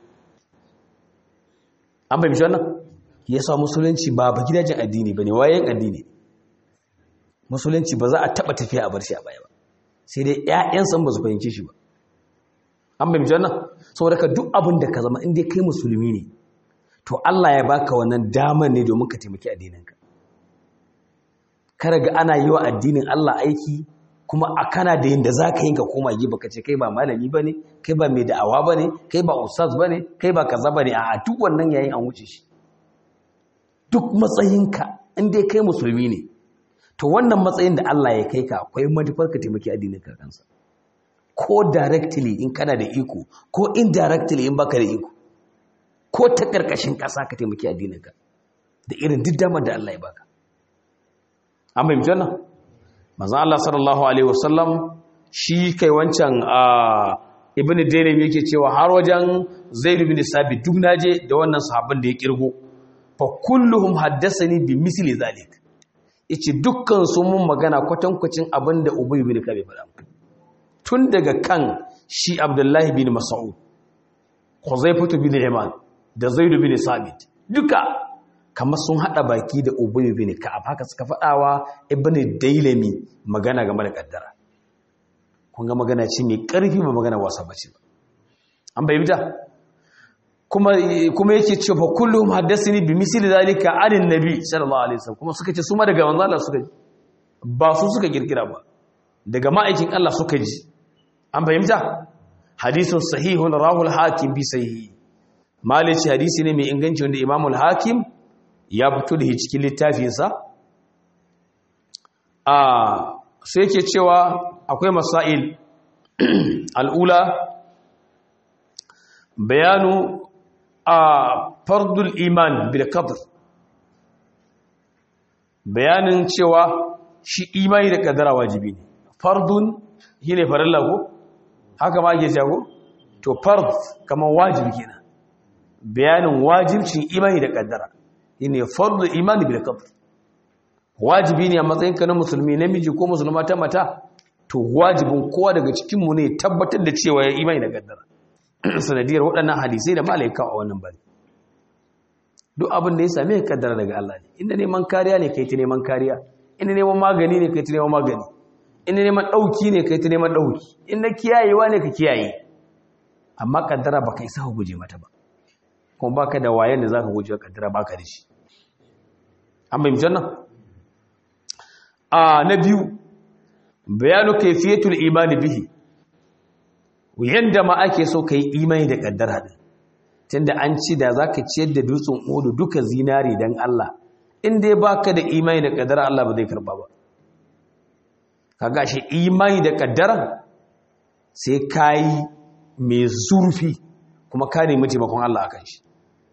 an bai mishi wannan ya sa musulunci ba ba gidajen addini ba ne wayan addini musulunci ba za a taba tafiya a bar shi a baya ba sai dai ƴaƴansa ba su fahimce shi ba an bai mishi wannan saboda ka duk abin da ka zama in dai kai musulmi ne to Allah ya baka wannan damar ne domin ka taimaki addininka kada ga ana yi wa addinin Allah aiki kuma a kana da yadda za ka yi ka koma yi baka ce kai ba malami ba ne kai ba mai da'awa ba ne kai ba ustaz ba ne kai ba kaza ba ne a duk wannan yayin an wuce shi duk matsayinka in dai kai musulmi ne to wannan matsayin da Allah ya kai ka akwai manufar ka taimaki addinin ka kansa ko directly in kana da iko ko indirectly in baka da iko ko ta karkashin kasa ka taimaki addinin ka da irin duk damar da Allah ya baka an bai mutu wannan manzon Allah sallallahu alaihi wasallam shi kai wancan ibn Dalim yake cewa har wajen Zaid bin Sabit duk naje da wannan sahabban da ya kirgo fa kulluhum haddathani bi misli zalik yace dukkan su mun magana kwatankwacin abinda Ubay bin Ka'ab faɗa tun daga kan shi Abdullahi bin Mas'ud Khuzaifah bin Yaman da Zaid bin Sabit duka kamar sun hada baki da Ubay bin Ka'ab haka suka faɗawa Ibn Dailami magana game da kaddara kun ga magana ce mai ƙarfi ba magana wasa bace ba an bayyana kuma kuma yake cewa fa kullum haddathani bi misli zalika anin nabi sallallahu alaihi wasallam kuma suka ce su ma daga manzo Allah suka ji ba su suka kirkira ba daga ma'aikin Allah suka ji an fahimta hadisun sahihun rahul hakim bi sahihi malici hadisi ne mai inganci wanda imamul hakim ya fito da cikin littafinsa a sai ke cewa akwai masail al'ula bayanu a fardul iman bil qadr bayanin cewa shi imani da kaddara wajibi ne fardun shine farilla ko haka ma ake cewa to fard kamar wajibi kenan bayanin wajibcin imani da kaddara shine fardu imani bil qadar wajibi ne a matsayin ka na musulmi namiji ko musulma ta mata to wajibin kowa daga cikin mu ne tabbatar da cewa ya imani da kaddara sanadiyar waɗannan hadisai da malaika a wannan bari duk abin da ya same ka kaddara daga Allah ne inda neman kariya ne kai ta neman kariya inda neman magani ne kai ta neman magani inda neman ɗauki ne kai ta neman ɗauki inda kiyayewa ne ka kiyaye amma kaddara ba ka isa ka guje mata ba kuma baka da wayan da zaka guje kaddara baka da shi an bayyana nan a na biyu bayanu kayfiyatul imani bihi yanda ma ake so kai imani da kaddara din tunda an ci da zaka ciyar da dutsen odu duka zinari dan Allah in dai baka da imani da kaddara Allah ba zai karba ba kaga shi imani da kaddara sai kai mai zurfi kuma ka nemi taimakon Allah akan shi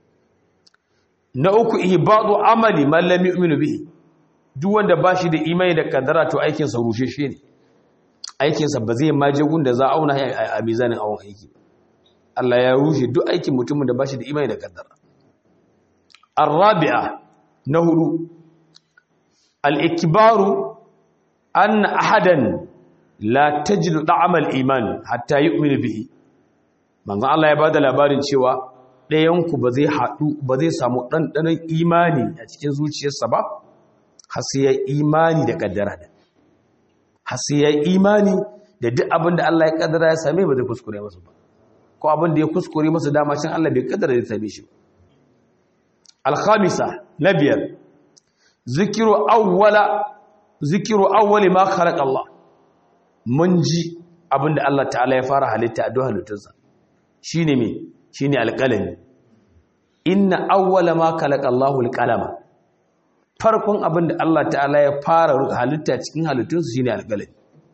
na uku ihbadu amali man lam yu'minu bihi duk wanda bashi da imani da kaddara to aikin sa rushe shi ne aikin sa ba zai maje gun da za a auna a mizanin awon aiki Allah ya rushe duk aikin mutumin da bashi da imani da kaddara arabi'a na hudu al-ikbaru anna ahadan la tajidu da'amal iman hatta yu'minu bihi manzo Allah ya bada labarin cewa ɗayanku ba zai haɗu ba zai samu ɗanɗanon imani a cikin zuciyarsa ba har sai ya imani da ƙaddara da har sai ya imani da duk abin da Allah ya ƙaddara ya same ba zai kuskure masa ba ko abin da ya kuskure masa dama can Allah bai ƙaddara ya same shi ba alkhamisa na biyar zikiru awwala zikiru awwali ma khalaqa Allah mun ji abin da Allah ta'ala ya fara halitta a duk halittunsa shine me shine alqalami inna awwala ma khalaqa Allahu alqalama farkon abin da Allah ta'ala ya fara halitta cikin halittunsa shine alqalami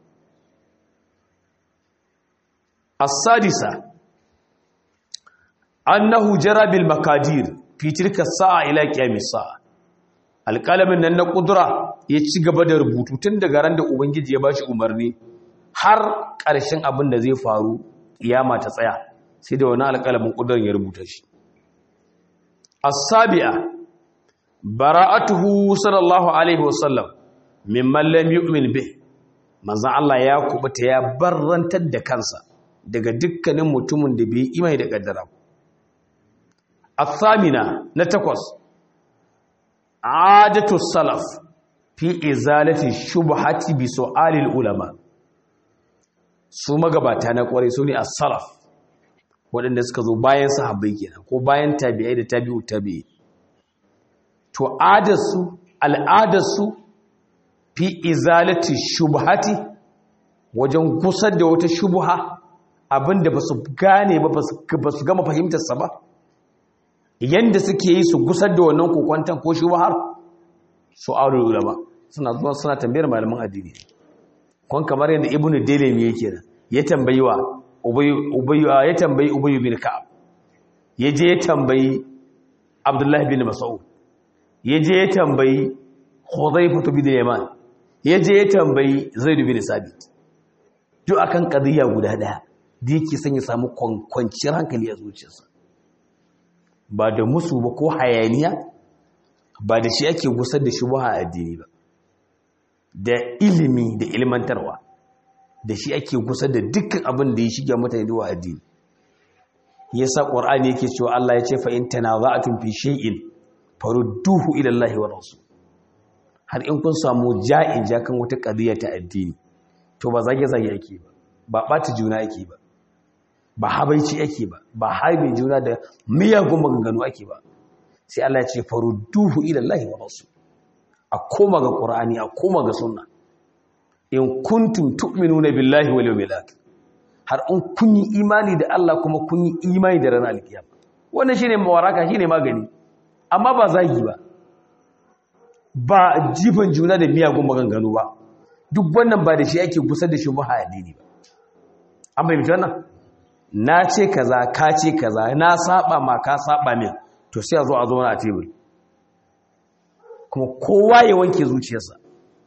as-sadisa annahu jara bil makadir fi tilka sa'a ila qiyamis sa'a alqalamin nan na kudura ya ci gaba da rubutu tun daga ran da ubangiji ya bashi umarni har ƙarshen abin da zai faru kiyama ta tsaya sai da wani alƙalamin ƙudurin ya rubuta shi as-sabi'a bara'atuhu sallallahu alaihi wasallam mimman lam yu'min bih manzon Allah ya kubuta ya barrantar da kansa daga dukkanin mutumin da bai imani da kaddara as-samina na takwas adatu salaf fi izalati shubhati bi su'alil ulama su magabata na kwarai su ne as-salaf waɗanda suka zo bayan sahabbai kenan ko bayan tabi'ai da tabi'u tabi'i to adarsu al'adarsu fi izalati shubhati wajen gusar da wata shubha abinda ba su gane ba ba su gama fahimtarsa ba yanda suke yi su gusar da wannan kokwantan ko shubhar su aure ulama suna zuwa suna tambayar malaman addini kon kamar yadda ibnu dalimi yake da ya tambayi wa ubayyu ya tambayi ubayyu bin ka'ab ya je ya tambayi abdullahi bin mas'ud ya je ya tambayi hudhayfa bin yaman ya je ya tambayi zaid bin sabit duk akan qadiya guda daya da yake son ya samu kwanciyar hankali a zuciyarsa ba da musu ba ko hayaniya ba da shi ake gusar da shubha a addini ba da ilimi da ilmantarwa da shi ake kusa da dukkan abin da ya shiga mutane zuwa addini yasa qur'ani yake cewa Allah ya ce fa in tanaza'tum fi shay'in farudduhu ila Allah wa rasul har in kun samu ja'in jakan wata qadiya ta addini to ba zage zage ake ba ba bata juna ake ba ba habaici ake ba ba haibe juna da miyagun maganganu ake ba sai Allah ya ce farudduhu ila Allah wa rasul a koma ga qur'ani a koma ga sunna in kuntum tu'minuna billahi wal yawmil akhir har in kun yi imani da Allah kuma kun yi imani da ranar alkiyama wannan shine mawaraka shine magani amma ba zagi ba ba jifan juna da miyagun maganganu ba duk wannan ba da shi ake gusar da shi ba addini ba an bai wannan na ce kaza ka ce kaza na saba ma ka saba min to sai a zo a zo na tebur kuma kowa ya wanke zuciyarsa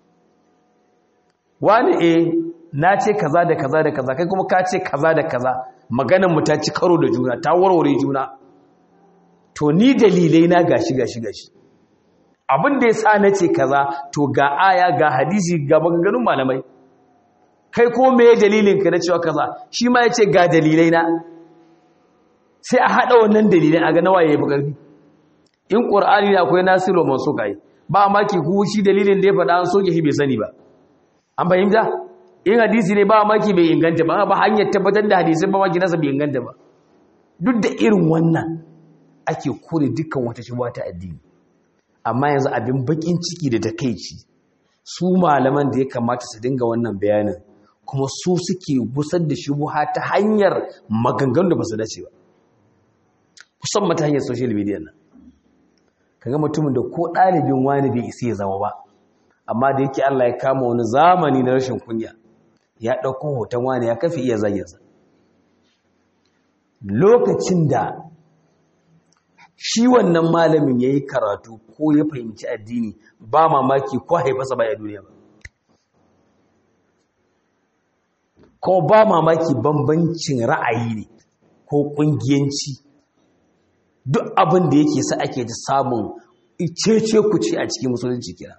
wani eh na ce kaza da kaza da kaza kai kuma ka ce kaza da kaza maganar mu ta ci karo da juna ta warware juna to ni dalilai na gashi gashi gashi abin da ya sa na ce kaza to ga aya ga hadisi ga maganganun malamai kai ko me dalilin ka na cewa kaza shi ma ya ce ga dalilai na sai a haɗa wannan dalilai a ga nawa ya yi bukarfi in ƙur'ani na akwai nasiru man so kai ba maki ku shi dalilin da ya faɗa an soke shi bai sani ba an fahimta in hadisi ne ba maki bai inganta ba ba hanyar tabbatar da hadisin ba maki nasa bai inganta ba duk da irin wannan ake kore dukkan wata shubuwa ta addini amma yanzu abin bakin ciki da takeici su malaman da ya kamata su dinga wannan bayanin kuma su suke gusar da shubuha ta hanyar maganganu da ba su dace ba musamman ta hanyar social media nan kaga mutumin da ko ɗalibin wani bai isa ya zama ba amma da yake Allah ya kama wani zamani na rashin kunya ya ɗauko hoton wani ya kafi iya zaginsa lokacin da shi wannan malamin ya yi karatu ko ya fahimci addini ba mamaki ko haifasa ba ya duniya ba ko ba mamaki bambancin ra'ayi ne ko ƙungiyanci duk abin da yake sa ake ta samun cece ku ce a cikin musulunci kira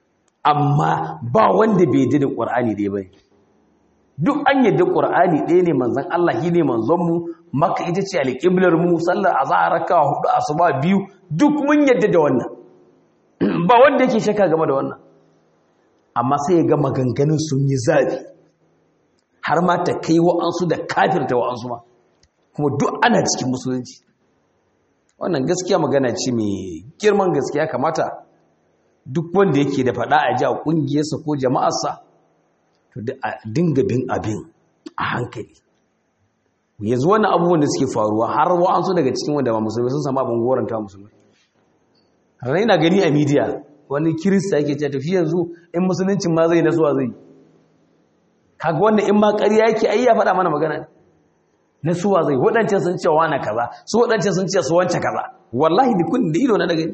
amma ba wanda bai yadda da ƙwar'ani ɗaya ba duk an yadda ƙwar'ani ɗaya ne manzan Allah shi ne manzonmu maka ita ce alƙiblar mu sallar a za a raka hudu asuba biyu duk mun yadda da wannan ba wanda yake shaka game da wannan amma sai ya ga maganganun sun yi zafi har ma ta kai wa'ansu da kafirta wa'ansu ma kuma duk ana cikin musulunci wannan gaskiya magana ce mai girman gaskiya kamata duk wanda yake da faɗa a ji a ƙungiyarsa ko jama'arsa to da a dinga bin abin a hankali yanzu wannan abubuwan da suke faruwa har wa'ansu daga cikin wanda ba musulmi sun samu abin goranta musulmi har ina gani a midiya wani kirista yake ce tafi yanzu in musuluncin ma zai nasuwa zai kaga wannan in ma ƙarya yake ai ya faɗa mana magana na suwa zai waɗancan sun ce wani kaza su waɗancan sun ce su wance kaza wallahi da kun da ido na daga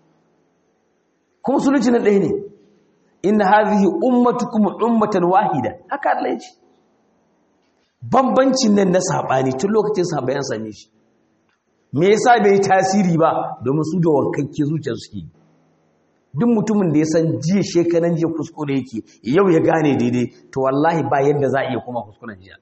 kuma musulunci na ɗaya ne inna hadhihi ummatukum ummatan wahida haka Allah ya ce bambancin nan na sabani tun lokacin sabayan same shi me yasa bai tasiri ba domin su da wankakke zuciyar suke duk mutumin da ya san jiya shekaran jiya kuskure yake yau ya gane daidai to wallahi ba yadda za a iya kuma kuskuren jiya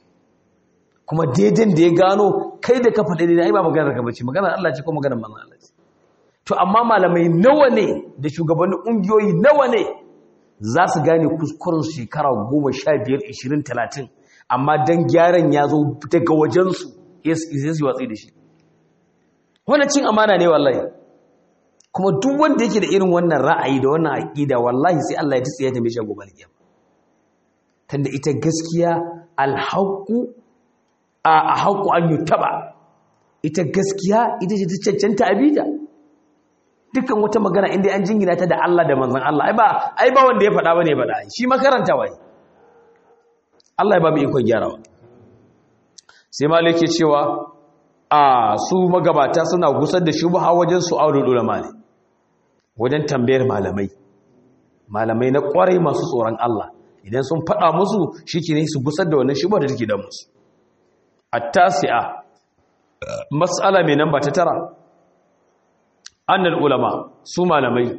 kuma daidan da ya gano kai da ka faɗi daidai ai ba maganar ka bace maganar Allah ce ko maganar manzon Allah ce to amma malamai nawa ne da shugabannin ƙungiyoyi nawa ne za su gane kuskuren shekara goma sha biyar ishirin talatin amma don gyaran ya zo daga wajensu ya su watsi da shi wani cin amana ne wallahi kuma duk wanda yake da irin wannan ra'ayi da wannan aƙida wallahi sai Allah ya tutsi ya tambaye shi gobe alƙiyama tunda ita gaskiya alhaqu a haqqu an yutaba ita gaskiya ita ce ta cancanta abida dukkan wata magana inda an jingina ta da Allah da manzon Allah ai ba ai ba wanda ya faɗa bane faɗa shi makaranta wai Allah ya ba mu ikon gyarawa sai malike cewa a su magabata suna gusar da shubha wajen su aure ulama ne wajen tambayar malamai malamai na kwarai masu tsoron Allah idan sun faɗa musu shike su gusar da wannan shubha da take da musu at-tasi'a mas'ala mai namba ta tara annal ulama su malamai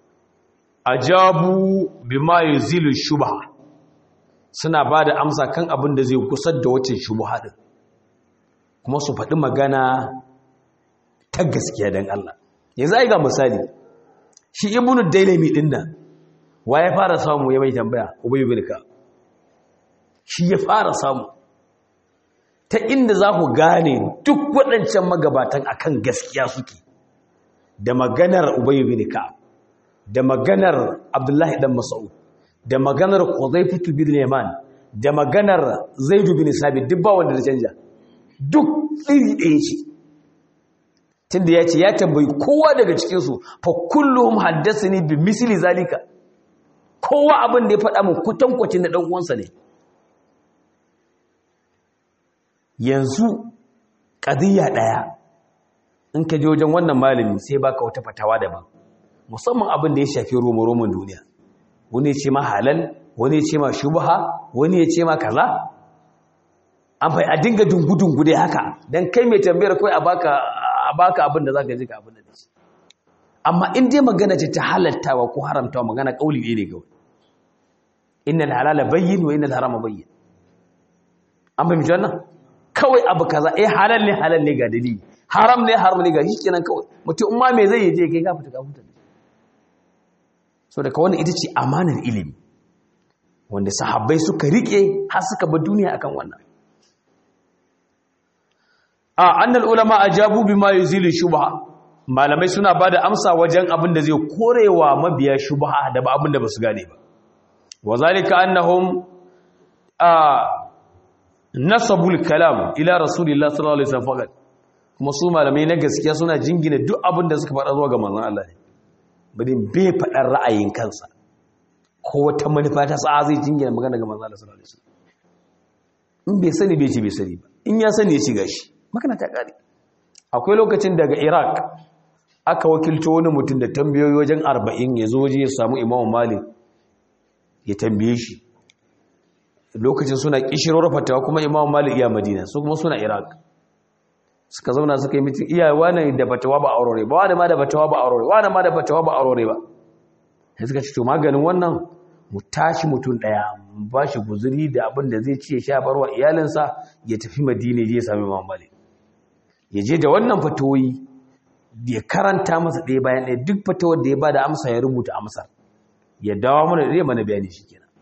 ajabu bima yuzilu shubha suna bada amsa kan abin da zai kusar da wacce shubha din kuma su faɗi magana ta gaskiya dan Allah yanzu ai ga misali shi ibnu dailami din nan wa ya fara samu ya mai tambaya ubay bin ka shi ya fara samu ta inda za ku gane duk waɗancan magabatan akan gaskiya suke da maganar Ubayy bin Ka'ab da maganar Abdullahi dan Mas'ud da maganar Hudhayfah bin Yaman da maganar Zaid bin Sabit duk ba wanda da canja duk iri ɗaya ce tunda yace ya tambayi kowa daga cikin su fa kulluhum haddathani bi misli zalika kowa abin da ya faɗa min kutankwacin da dan uwansa ne yanzu qadiyya daya in ka je wajen wannan malami sai baka wata fatawa daban musamman abin da ya shafi romo-roman duniya wani ya ce ma halal wani ya ce ma shubha wani ya ce ma kaza an fai a dinga dungu-dungu dai haka don kai mai tambayar kawai a baka abin da za ka ji ka abin da ce amma in dai magana ce ta halattawa ko haramtawa magana kauli ne kawai innal halala bayyin wa innal harama bayyin an fahimci wannan kawai abu kaza eh halal ne halal ne ga dalili haram ne haram ne ga shi kenan kawai mutum in ma me zai je kai ka fita ka fita so daga wannan ita ce amanar ilimi wanda sahabbai suka rike har suka bar duniya akan wannan a annal ulama ajabu bima yuzilu shubha malamai suna bada amsa wajen abin da zai korewa mabiya shubha da ba abin da basu gane ba wazalika annahum a nasabul kalam ila rasulillahi sallallahu alaihi wasallam faqat kuma su malamai na gaskiya suna jingina duk abin da suka faɗa zuwa ga manzon Allah ne bari bai faɗar ra'ayin kansa ko wata manufa ta sa zai jingina magana ga manzon Allah sallallahu alaihi wasallam in bai sani bai ce bai sani ba in ya sani ya ci gashi magana ta kare akwai lokacin daga Iraq aka wakilto wani mutum da tambayoyi wajen 40 ya zo waje ya samu Imam Malik ya tambaye shi lokacin suna kishirwar fatawa kuma Imam Malik ya Madina su kuma suna Iraq suka zauna suka yi mitin iya wani da fatawa ba aurore ba wani ma da fatawa ba aurore wani ma da fatawa ba aurore ba sai suka ce to maganin wannan mu tashi mutum daya mu ba shi guzuri da abin da zai ci ya sha barwa iyalinsa ya tafi madina je ya sami imam malik ya je da wannan fatawoyi ya karanta masa ɗaya bayan ɗaya duk fatawar da ya ba da amsa ya rubuta amsar ya dawo mana da zai mana bayani shi kenan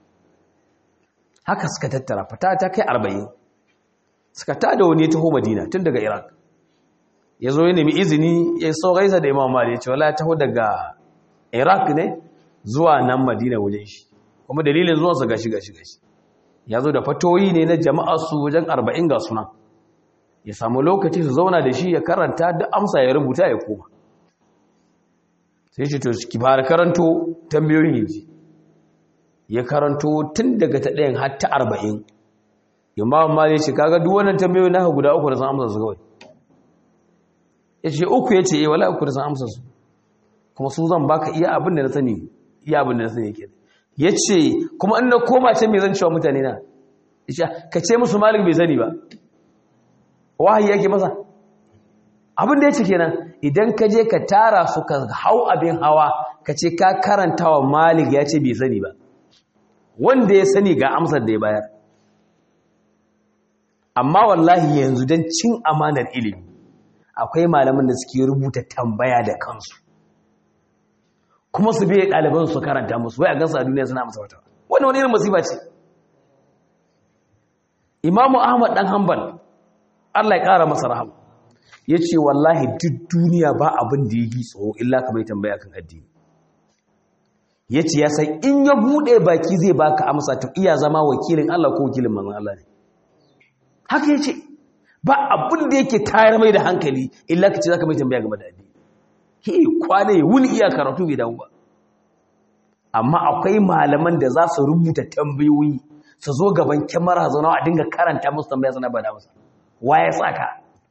haka suka tattara fata ta kai arba'in suka tada wani ya taho madina tun daga iraq ya zo ya nemi izini ya so gaisa da imam mali ya ce wala ya taho daga iraq ne zuwa nan madina wajen shi kuma dalilin zuwansa gashi gashi gashi ya zo da fatoyi ne na jama'ar su wajen arba'in ga suna ya samu lokaci su zauna da shi ya karanta da amsa ya rubuta ya koma sai shi to ki fara karanto tambayoyin yaji ya karanto tun daga ta ɗayan har ta arba'in imam mali ce kaga duk wannan tambayoyi naka guda uku da san amsa su kawai yace uku yace eh wala uku da san amsa su kuma su zan baka iya abin da na sani iya abin da na sani yake yace kuma in na koma ce me zan cewa mutane na yace ka ce musu malik bai sani ba wahayi yake masa abin da yace kenan idan ka je ka tara su ka hau abin hawa ka ce ka karantawa malik ya ce bai sani ba wanda ya sani ga amsar da ya bayar amma wallahi yanzu don cin amanar ilimi akwai malaman da suke rubuta tambaya da kansu kuma su biya ɗaliban su karanta musu wai a gansu a duniya suna amsa wata wani wani irin masifa ce imamu ahmad ɗan hanbal allah ya ƙara masa rahama ya ce wallahi duk duniya ba abin da ya yi tsoro illa kamar tambaya kan addini ya ce ya san in ya buɗe baki zai baka amsa to iya zama wakilin allah ko wakilin manzan allah ne haka ya ce ba abin da yake tayar mai da hankali illa ka ce za ka mai tambaya game da addini he kwane wuni iya karatu bai damu ba amma akwai malaman da za su rubuta tambayoyi su zo gaban kyamara zaune a dinga karanta musu tambaya suna ba da masa wa ya saka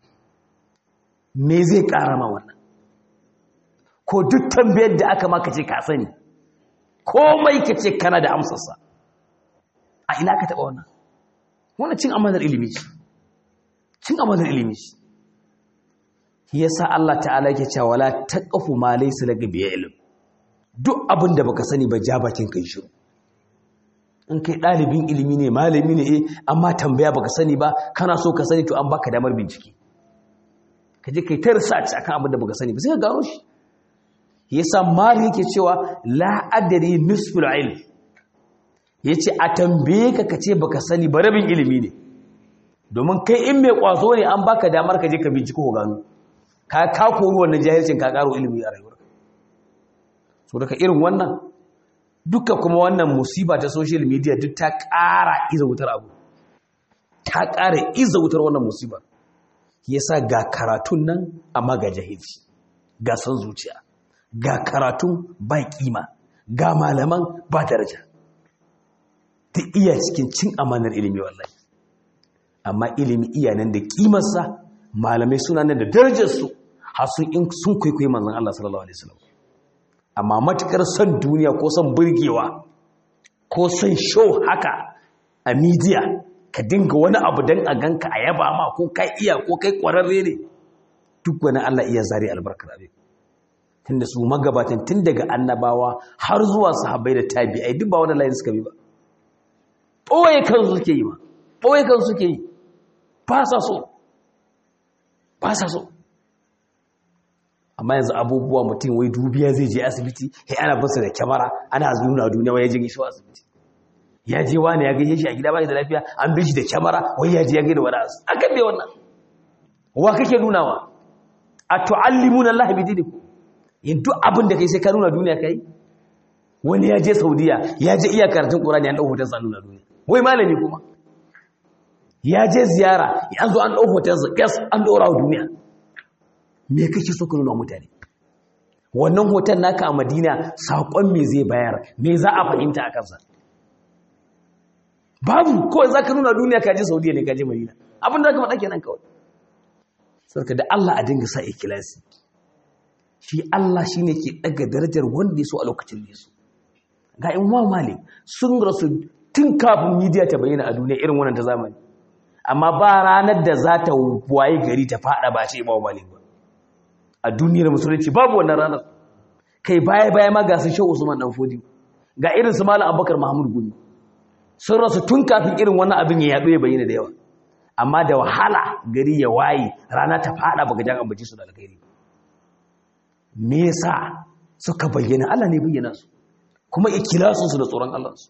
me zai kara ma wannan ko duk tambayar da aka maka ce ka sani komai ka ce kana da amsarsa a ina ka taɓa wannan wannan cin amanar ilimi ce cin amanar ilimi ce yasa Allah ta'ala yake cewa wala taqfu ma laysa laka bi ilm duk abin da baka sani ba ja bakin kai shiru in kai dalibin ilimi ne malami ne eh amma tambaya baka sani ba kana so ka sani to an baka damar bincike ka je kai ta research akan abin da baka sani ba sai ka gano shi yasa mali yake cewa la adri nisful ilm yace a tambaye ka kace baka sani ba rabin ilimi ne domin kai in mai kwazo ne an baka damar ka je ka binciko ko gano ka ka koru wannan jahilcin ka karo ilimi a rayuwarka so daga irin wannan duka kuma wannan musiba ta social media duk ta ƙara iza wutar abu ta ƙara iza wutar wannan musibar yasa ga karatun nan amma ga jahilci ga san zuciya ga karatun ba kima ga malaman ba daraja ta iya cikin cin amanar ilimi wallahi amma ilimi iya nan da kimarsa malamai suna nan da darajarsu har sun in sun kwaikwayi manzon Allah sallallahu alaihi wasallam amma matukar son duniya ko son burgewa ko son show haka a media ka dinga wani abu don a ganka a yaba ma ko kai iya ko kai kwararre ne duk wani Allah iya zari albarkar abin tunda su magabatan tun daga annabawa har zuwa sahabbai da tabi'ai duk ba wani layin suka bi ba ɓoye kansu suke yi ma ɓoye kansu suke yi ba sa so ba sa so amma yanzu abubuwa mutum wai dubiya zai je asibiti ya ana basu da kyamara ana nuna duniya wai ya je gaisuwa asibiti ya je wani ya gaishe shi a gida bai da lafiya an bi shi da kyamara wai ya je ya gaida wani asu akan bai wannan wa kake nunawa a tu'allimuna Allah bi dinikum yin duk abin da kai sai ka nuna duniya kai wani ya je Saudiya ya je iya karatun Qur'ani an dau hoton sa nuna duniya wai malami kuma ya je ziyara an zo an dau hoton sa gas an dora wa duniya me kake so ka nuna mutane wannan hoton naka a Madina sakon me zai bayar me za a fahimta a kansa babu kawai za ka nuna duniya ka je Saudiya ne ka je Madina abin da ka faɗa kenan kawai sarka da Allah a dinga sa ikilasi shi Allah shi ne ke ɗaga darajar wanda ya so a lokacin da ya so ga in wa malik sun rasu tun kafin midiya ta bayyana a duniya irin wannan ta zamani amma ba ranar da za ta waye gari ta fada ba ce ba malik ba a duniyar musulunci babu wannan ranar kai baya baya ma ga su shehu usman dan fodi ga irin su malam abubakar mahmud gumi sun rasu tun kafin irin wannan abin ya yaɗo ya bayyana da yawa amma da wahala gari ya waye rana ta fada baka jan ambaci su da alkhairi me yasa suka bayyana Allah ne bayyana su kuma ikilasun su da tsoron Allah su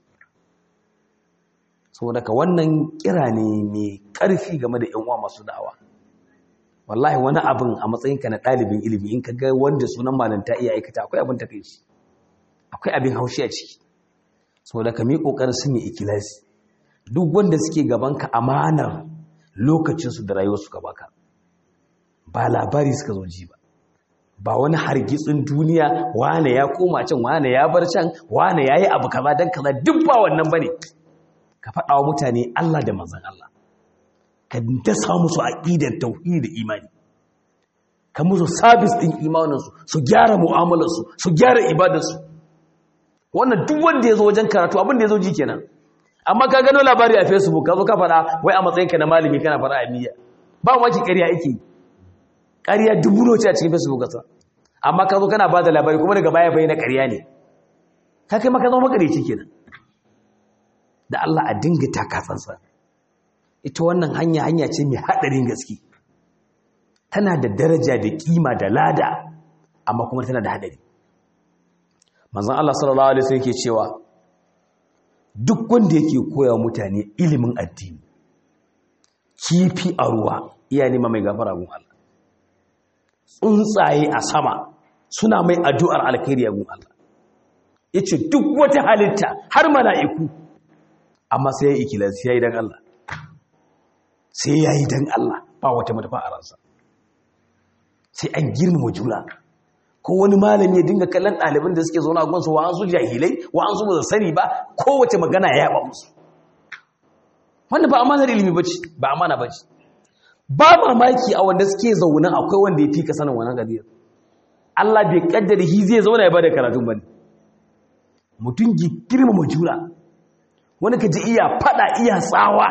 saboda ka wannan kira ne mai karfi game da yan uwa masu da'awa wallahi wani abin a matsayin ka na dalibin ilimi in ka ga wanda sunan malanta iya aikata akwai abin takeici akwai abin haushi a ciki saboda ka mi kokarin sun yi ikilasi duk wanda suke gaban ka amanar lokacinsu da rayuwarsu ka baka ba labari suka zo ji ba ba wani hargitsin duniya wane ya koma can wane ya bar can wane ya yi abu kaza don kaza duk ba wannan ba ne ka faɗa wa mutane Allah da manzan Allah ka dasa musu aƙidar tauhidi da imani ka musu sabis ɗin imaninsu su gyara mu'amalarsu su gyara ibadarsu wannan duk wanda ya zo wajen karatu abin da ya zo ji kenan amma ka gano labari a facebook ka zo ka faɗa wai a matsayinka na malami kana faɗa a miya ba maki ƙarya ake ƙarya dubu noce a cikin facebook kasa amma ka zo kana ba da labari kuma daga baya bai na ƙarya ne ka kai maka zama makareci kenan da Allah a dinga takasansa ita wannan hanya hanya ce mai haɗarin gaske tana da daraja da kima da lada amma kuma tana da haɗari manzon Allah sallallahu alaihi wasallam yake cewa duk wanda yake koya mutane ilimin addini kifi a ruwa iya nema mai gafara gun Allah tsuntsaye a sama suna mai addu'ar alkhairi gun Allah yace duk wata halitta har mala'iku amma sai ya ikilasi yayi dan Allah sai yayi dan Allah ba wata matafa a ransa sai an girmama juna ko wani malami ya dinga kallon ɗaliban da suke zaune a gunsu wa an su jahilai wa an su ba sani ba kowace magana ya yaba musu wanda ba amanar ilimi ba ce ba amana ba ce ba mamaki a wanda suke zaune akwai wanda ya fi ka sanin wannan gadiyar Allah bai kaddara shi zai zauna ya bada karatun bane mutum gi girmama juna wani ka ji iya fada iya tsawa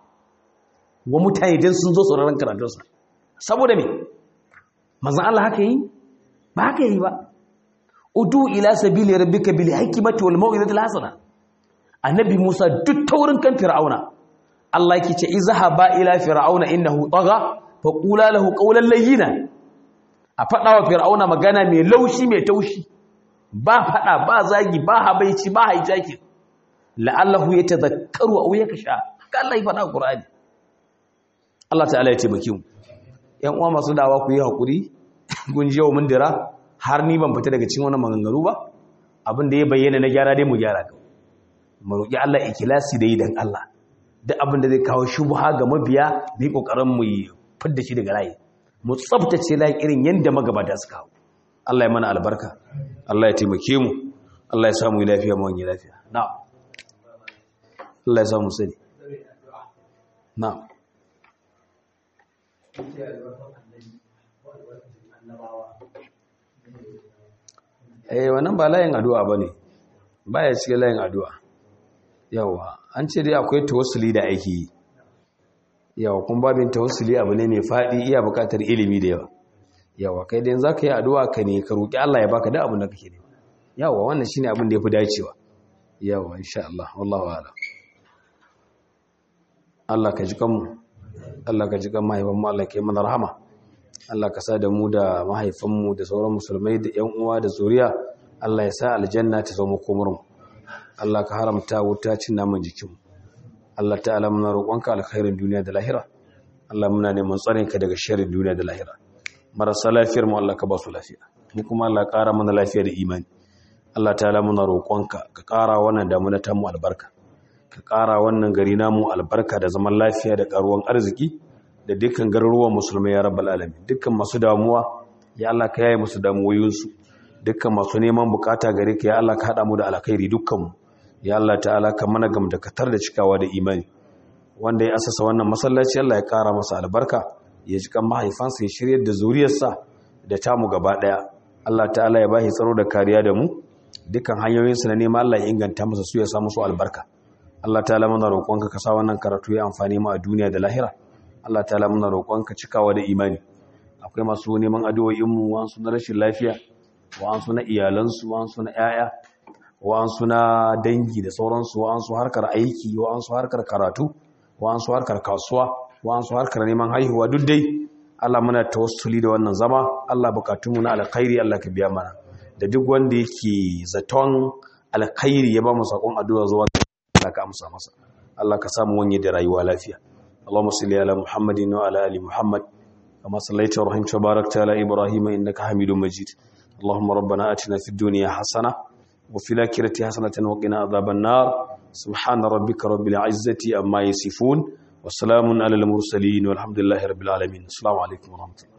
wa mutane don sun zo sauraron karatunsa saboda me manzan Allah haka yi ba haka yi ba udu ila sabili rabbika bil hikmati wal mau'izati al hasana annabi Musa duk taurin kan fir'auna Allah yake ce izhaba ila fir'auna innahu tagha fa qula lahu qawlan layyina a fada wa fir'auna magana mai laushi mai taushi ba fada ba zagi ba habaici ba haijaki la'allahu yatadhakkaru aw yaksha haka Allah ya fada Qur'ani Allah ta'ala ya taimake mu yan uwa masu dawa ku yi hakuri gun jiyo mun dira har ni ban fita daga cikin wannan maganganu ba abin da ya bayyana na gyara dai mu gyara ka mu roki Allah ikhlasi da yi dan Allah duk abin da zai kawo shubha ga mabiya bi kokarin mu fidda shi daga layi mu tsaftace layi irin yanda magabata suka kawo Allah ya mana albarka Allah ya taimake mu Allah ya samu lafiya mu wani lafiya na'am Allah ya samu sani na'am eh wannan ba layin addu'a bane baya cikin layin addu'a yawa an ce dai akwai tawassuli da ake yi yawa kun babin tawassuli abu ne mai fadi iya bukatar ilimi da yawa yawa kai dai zaka yi addu'a ka ne ka roki Allah ya baka da abin da kake nema yawa wannan shine abin da yafi dacewa yawa insha Allah wallahu a'lam Allah ka ji kanmu Allah ka ji kan mahaifanmu Allah ka yi mana rahama Allah ka sa da mu da mahaifanmu da sauran musulmai da ƴan uwa da zuriya Allah ya sa aljanna ta zama komarmu Allah ka haramta wuta cin naman jikinmu Allah ta'ala muna roƙonka alkhairin duniya da lahira Allah muna neman tsarin ka daga sharrin duniya da lahira marasa lafiyar mu Allah ka ba su lafiya mu kuma Allah ƙara mana lafiya da imani Allah ta'ala muna roƙonka ka ƙara wannan damuna ta mu albarka ka ƙara wannan gari namu albarka da zaman lafiya da ƙaruwan arziki da dukkan garuruwan musulmai ya rabbal alamin dukkan masu damuwa ya Allah ka yaye musu damuwoyinsu dukkan masu neman bukata gare ka ya Allah ka haɗa mu da alkhairi dukkanmu ya Allah ta'ala ka mana gam da katar da cikawa da imani wanda ya asasa wannan masallaci Allah ya ƙara masa albarka ya ji kan mahaifansa ya shiryar da zuriyarsa da tamu gaba ɗaya Allah ta'ala ya bashi tsaro da kariya da mu dukkan hanyoyinsu na neman Allah ya inganta masa su ya samu su albarka Allah ta'ala muna roƙonka ka sa wannan karatu ya amfani mu a duniya da lahira Allah ta'ala muna roƙonka cikawa da imani akwai masu neman addu'o'in mu wa'ansu na rashin lafiya wa'ansu na iyalansu wa'ansu na ƴaƴa wa'ansu na dangi da sauransu wa'ansu harkar aiki wa'ansu harkar karatu wa'ansu harkar kasuwa wa'ansu harkar neman haihuwa duk dai Allah muna tawassuli da wannan zama Allah bukatunmu na alkhairi Allah ka biya mana da duk wanda yake zaton alkhairi ya ba mu sakon addu'a zuwa Allah ka amsa masa Allah ka samu wani da rayuwa lafiya Allahumma salli ala Muhammadin wa ala ali Muhammad kama sallaita wa rahimta barakta ala Ibrahim innaka Hamidum Majid Allahumma rabbana atina fid dunya hasana wa fil akhirati hasanatan wa qina adhaban nar subhana rabbika rabbil izzati amma yasifun wa salamun ala al mursalin walhamdulillahi rabbil alamin assalamu alaikum wa rahmatullahi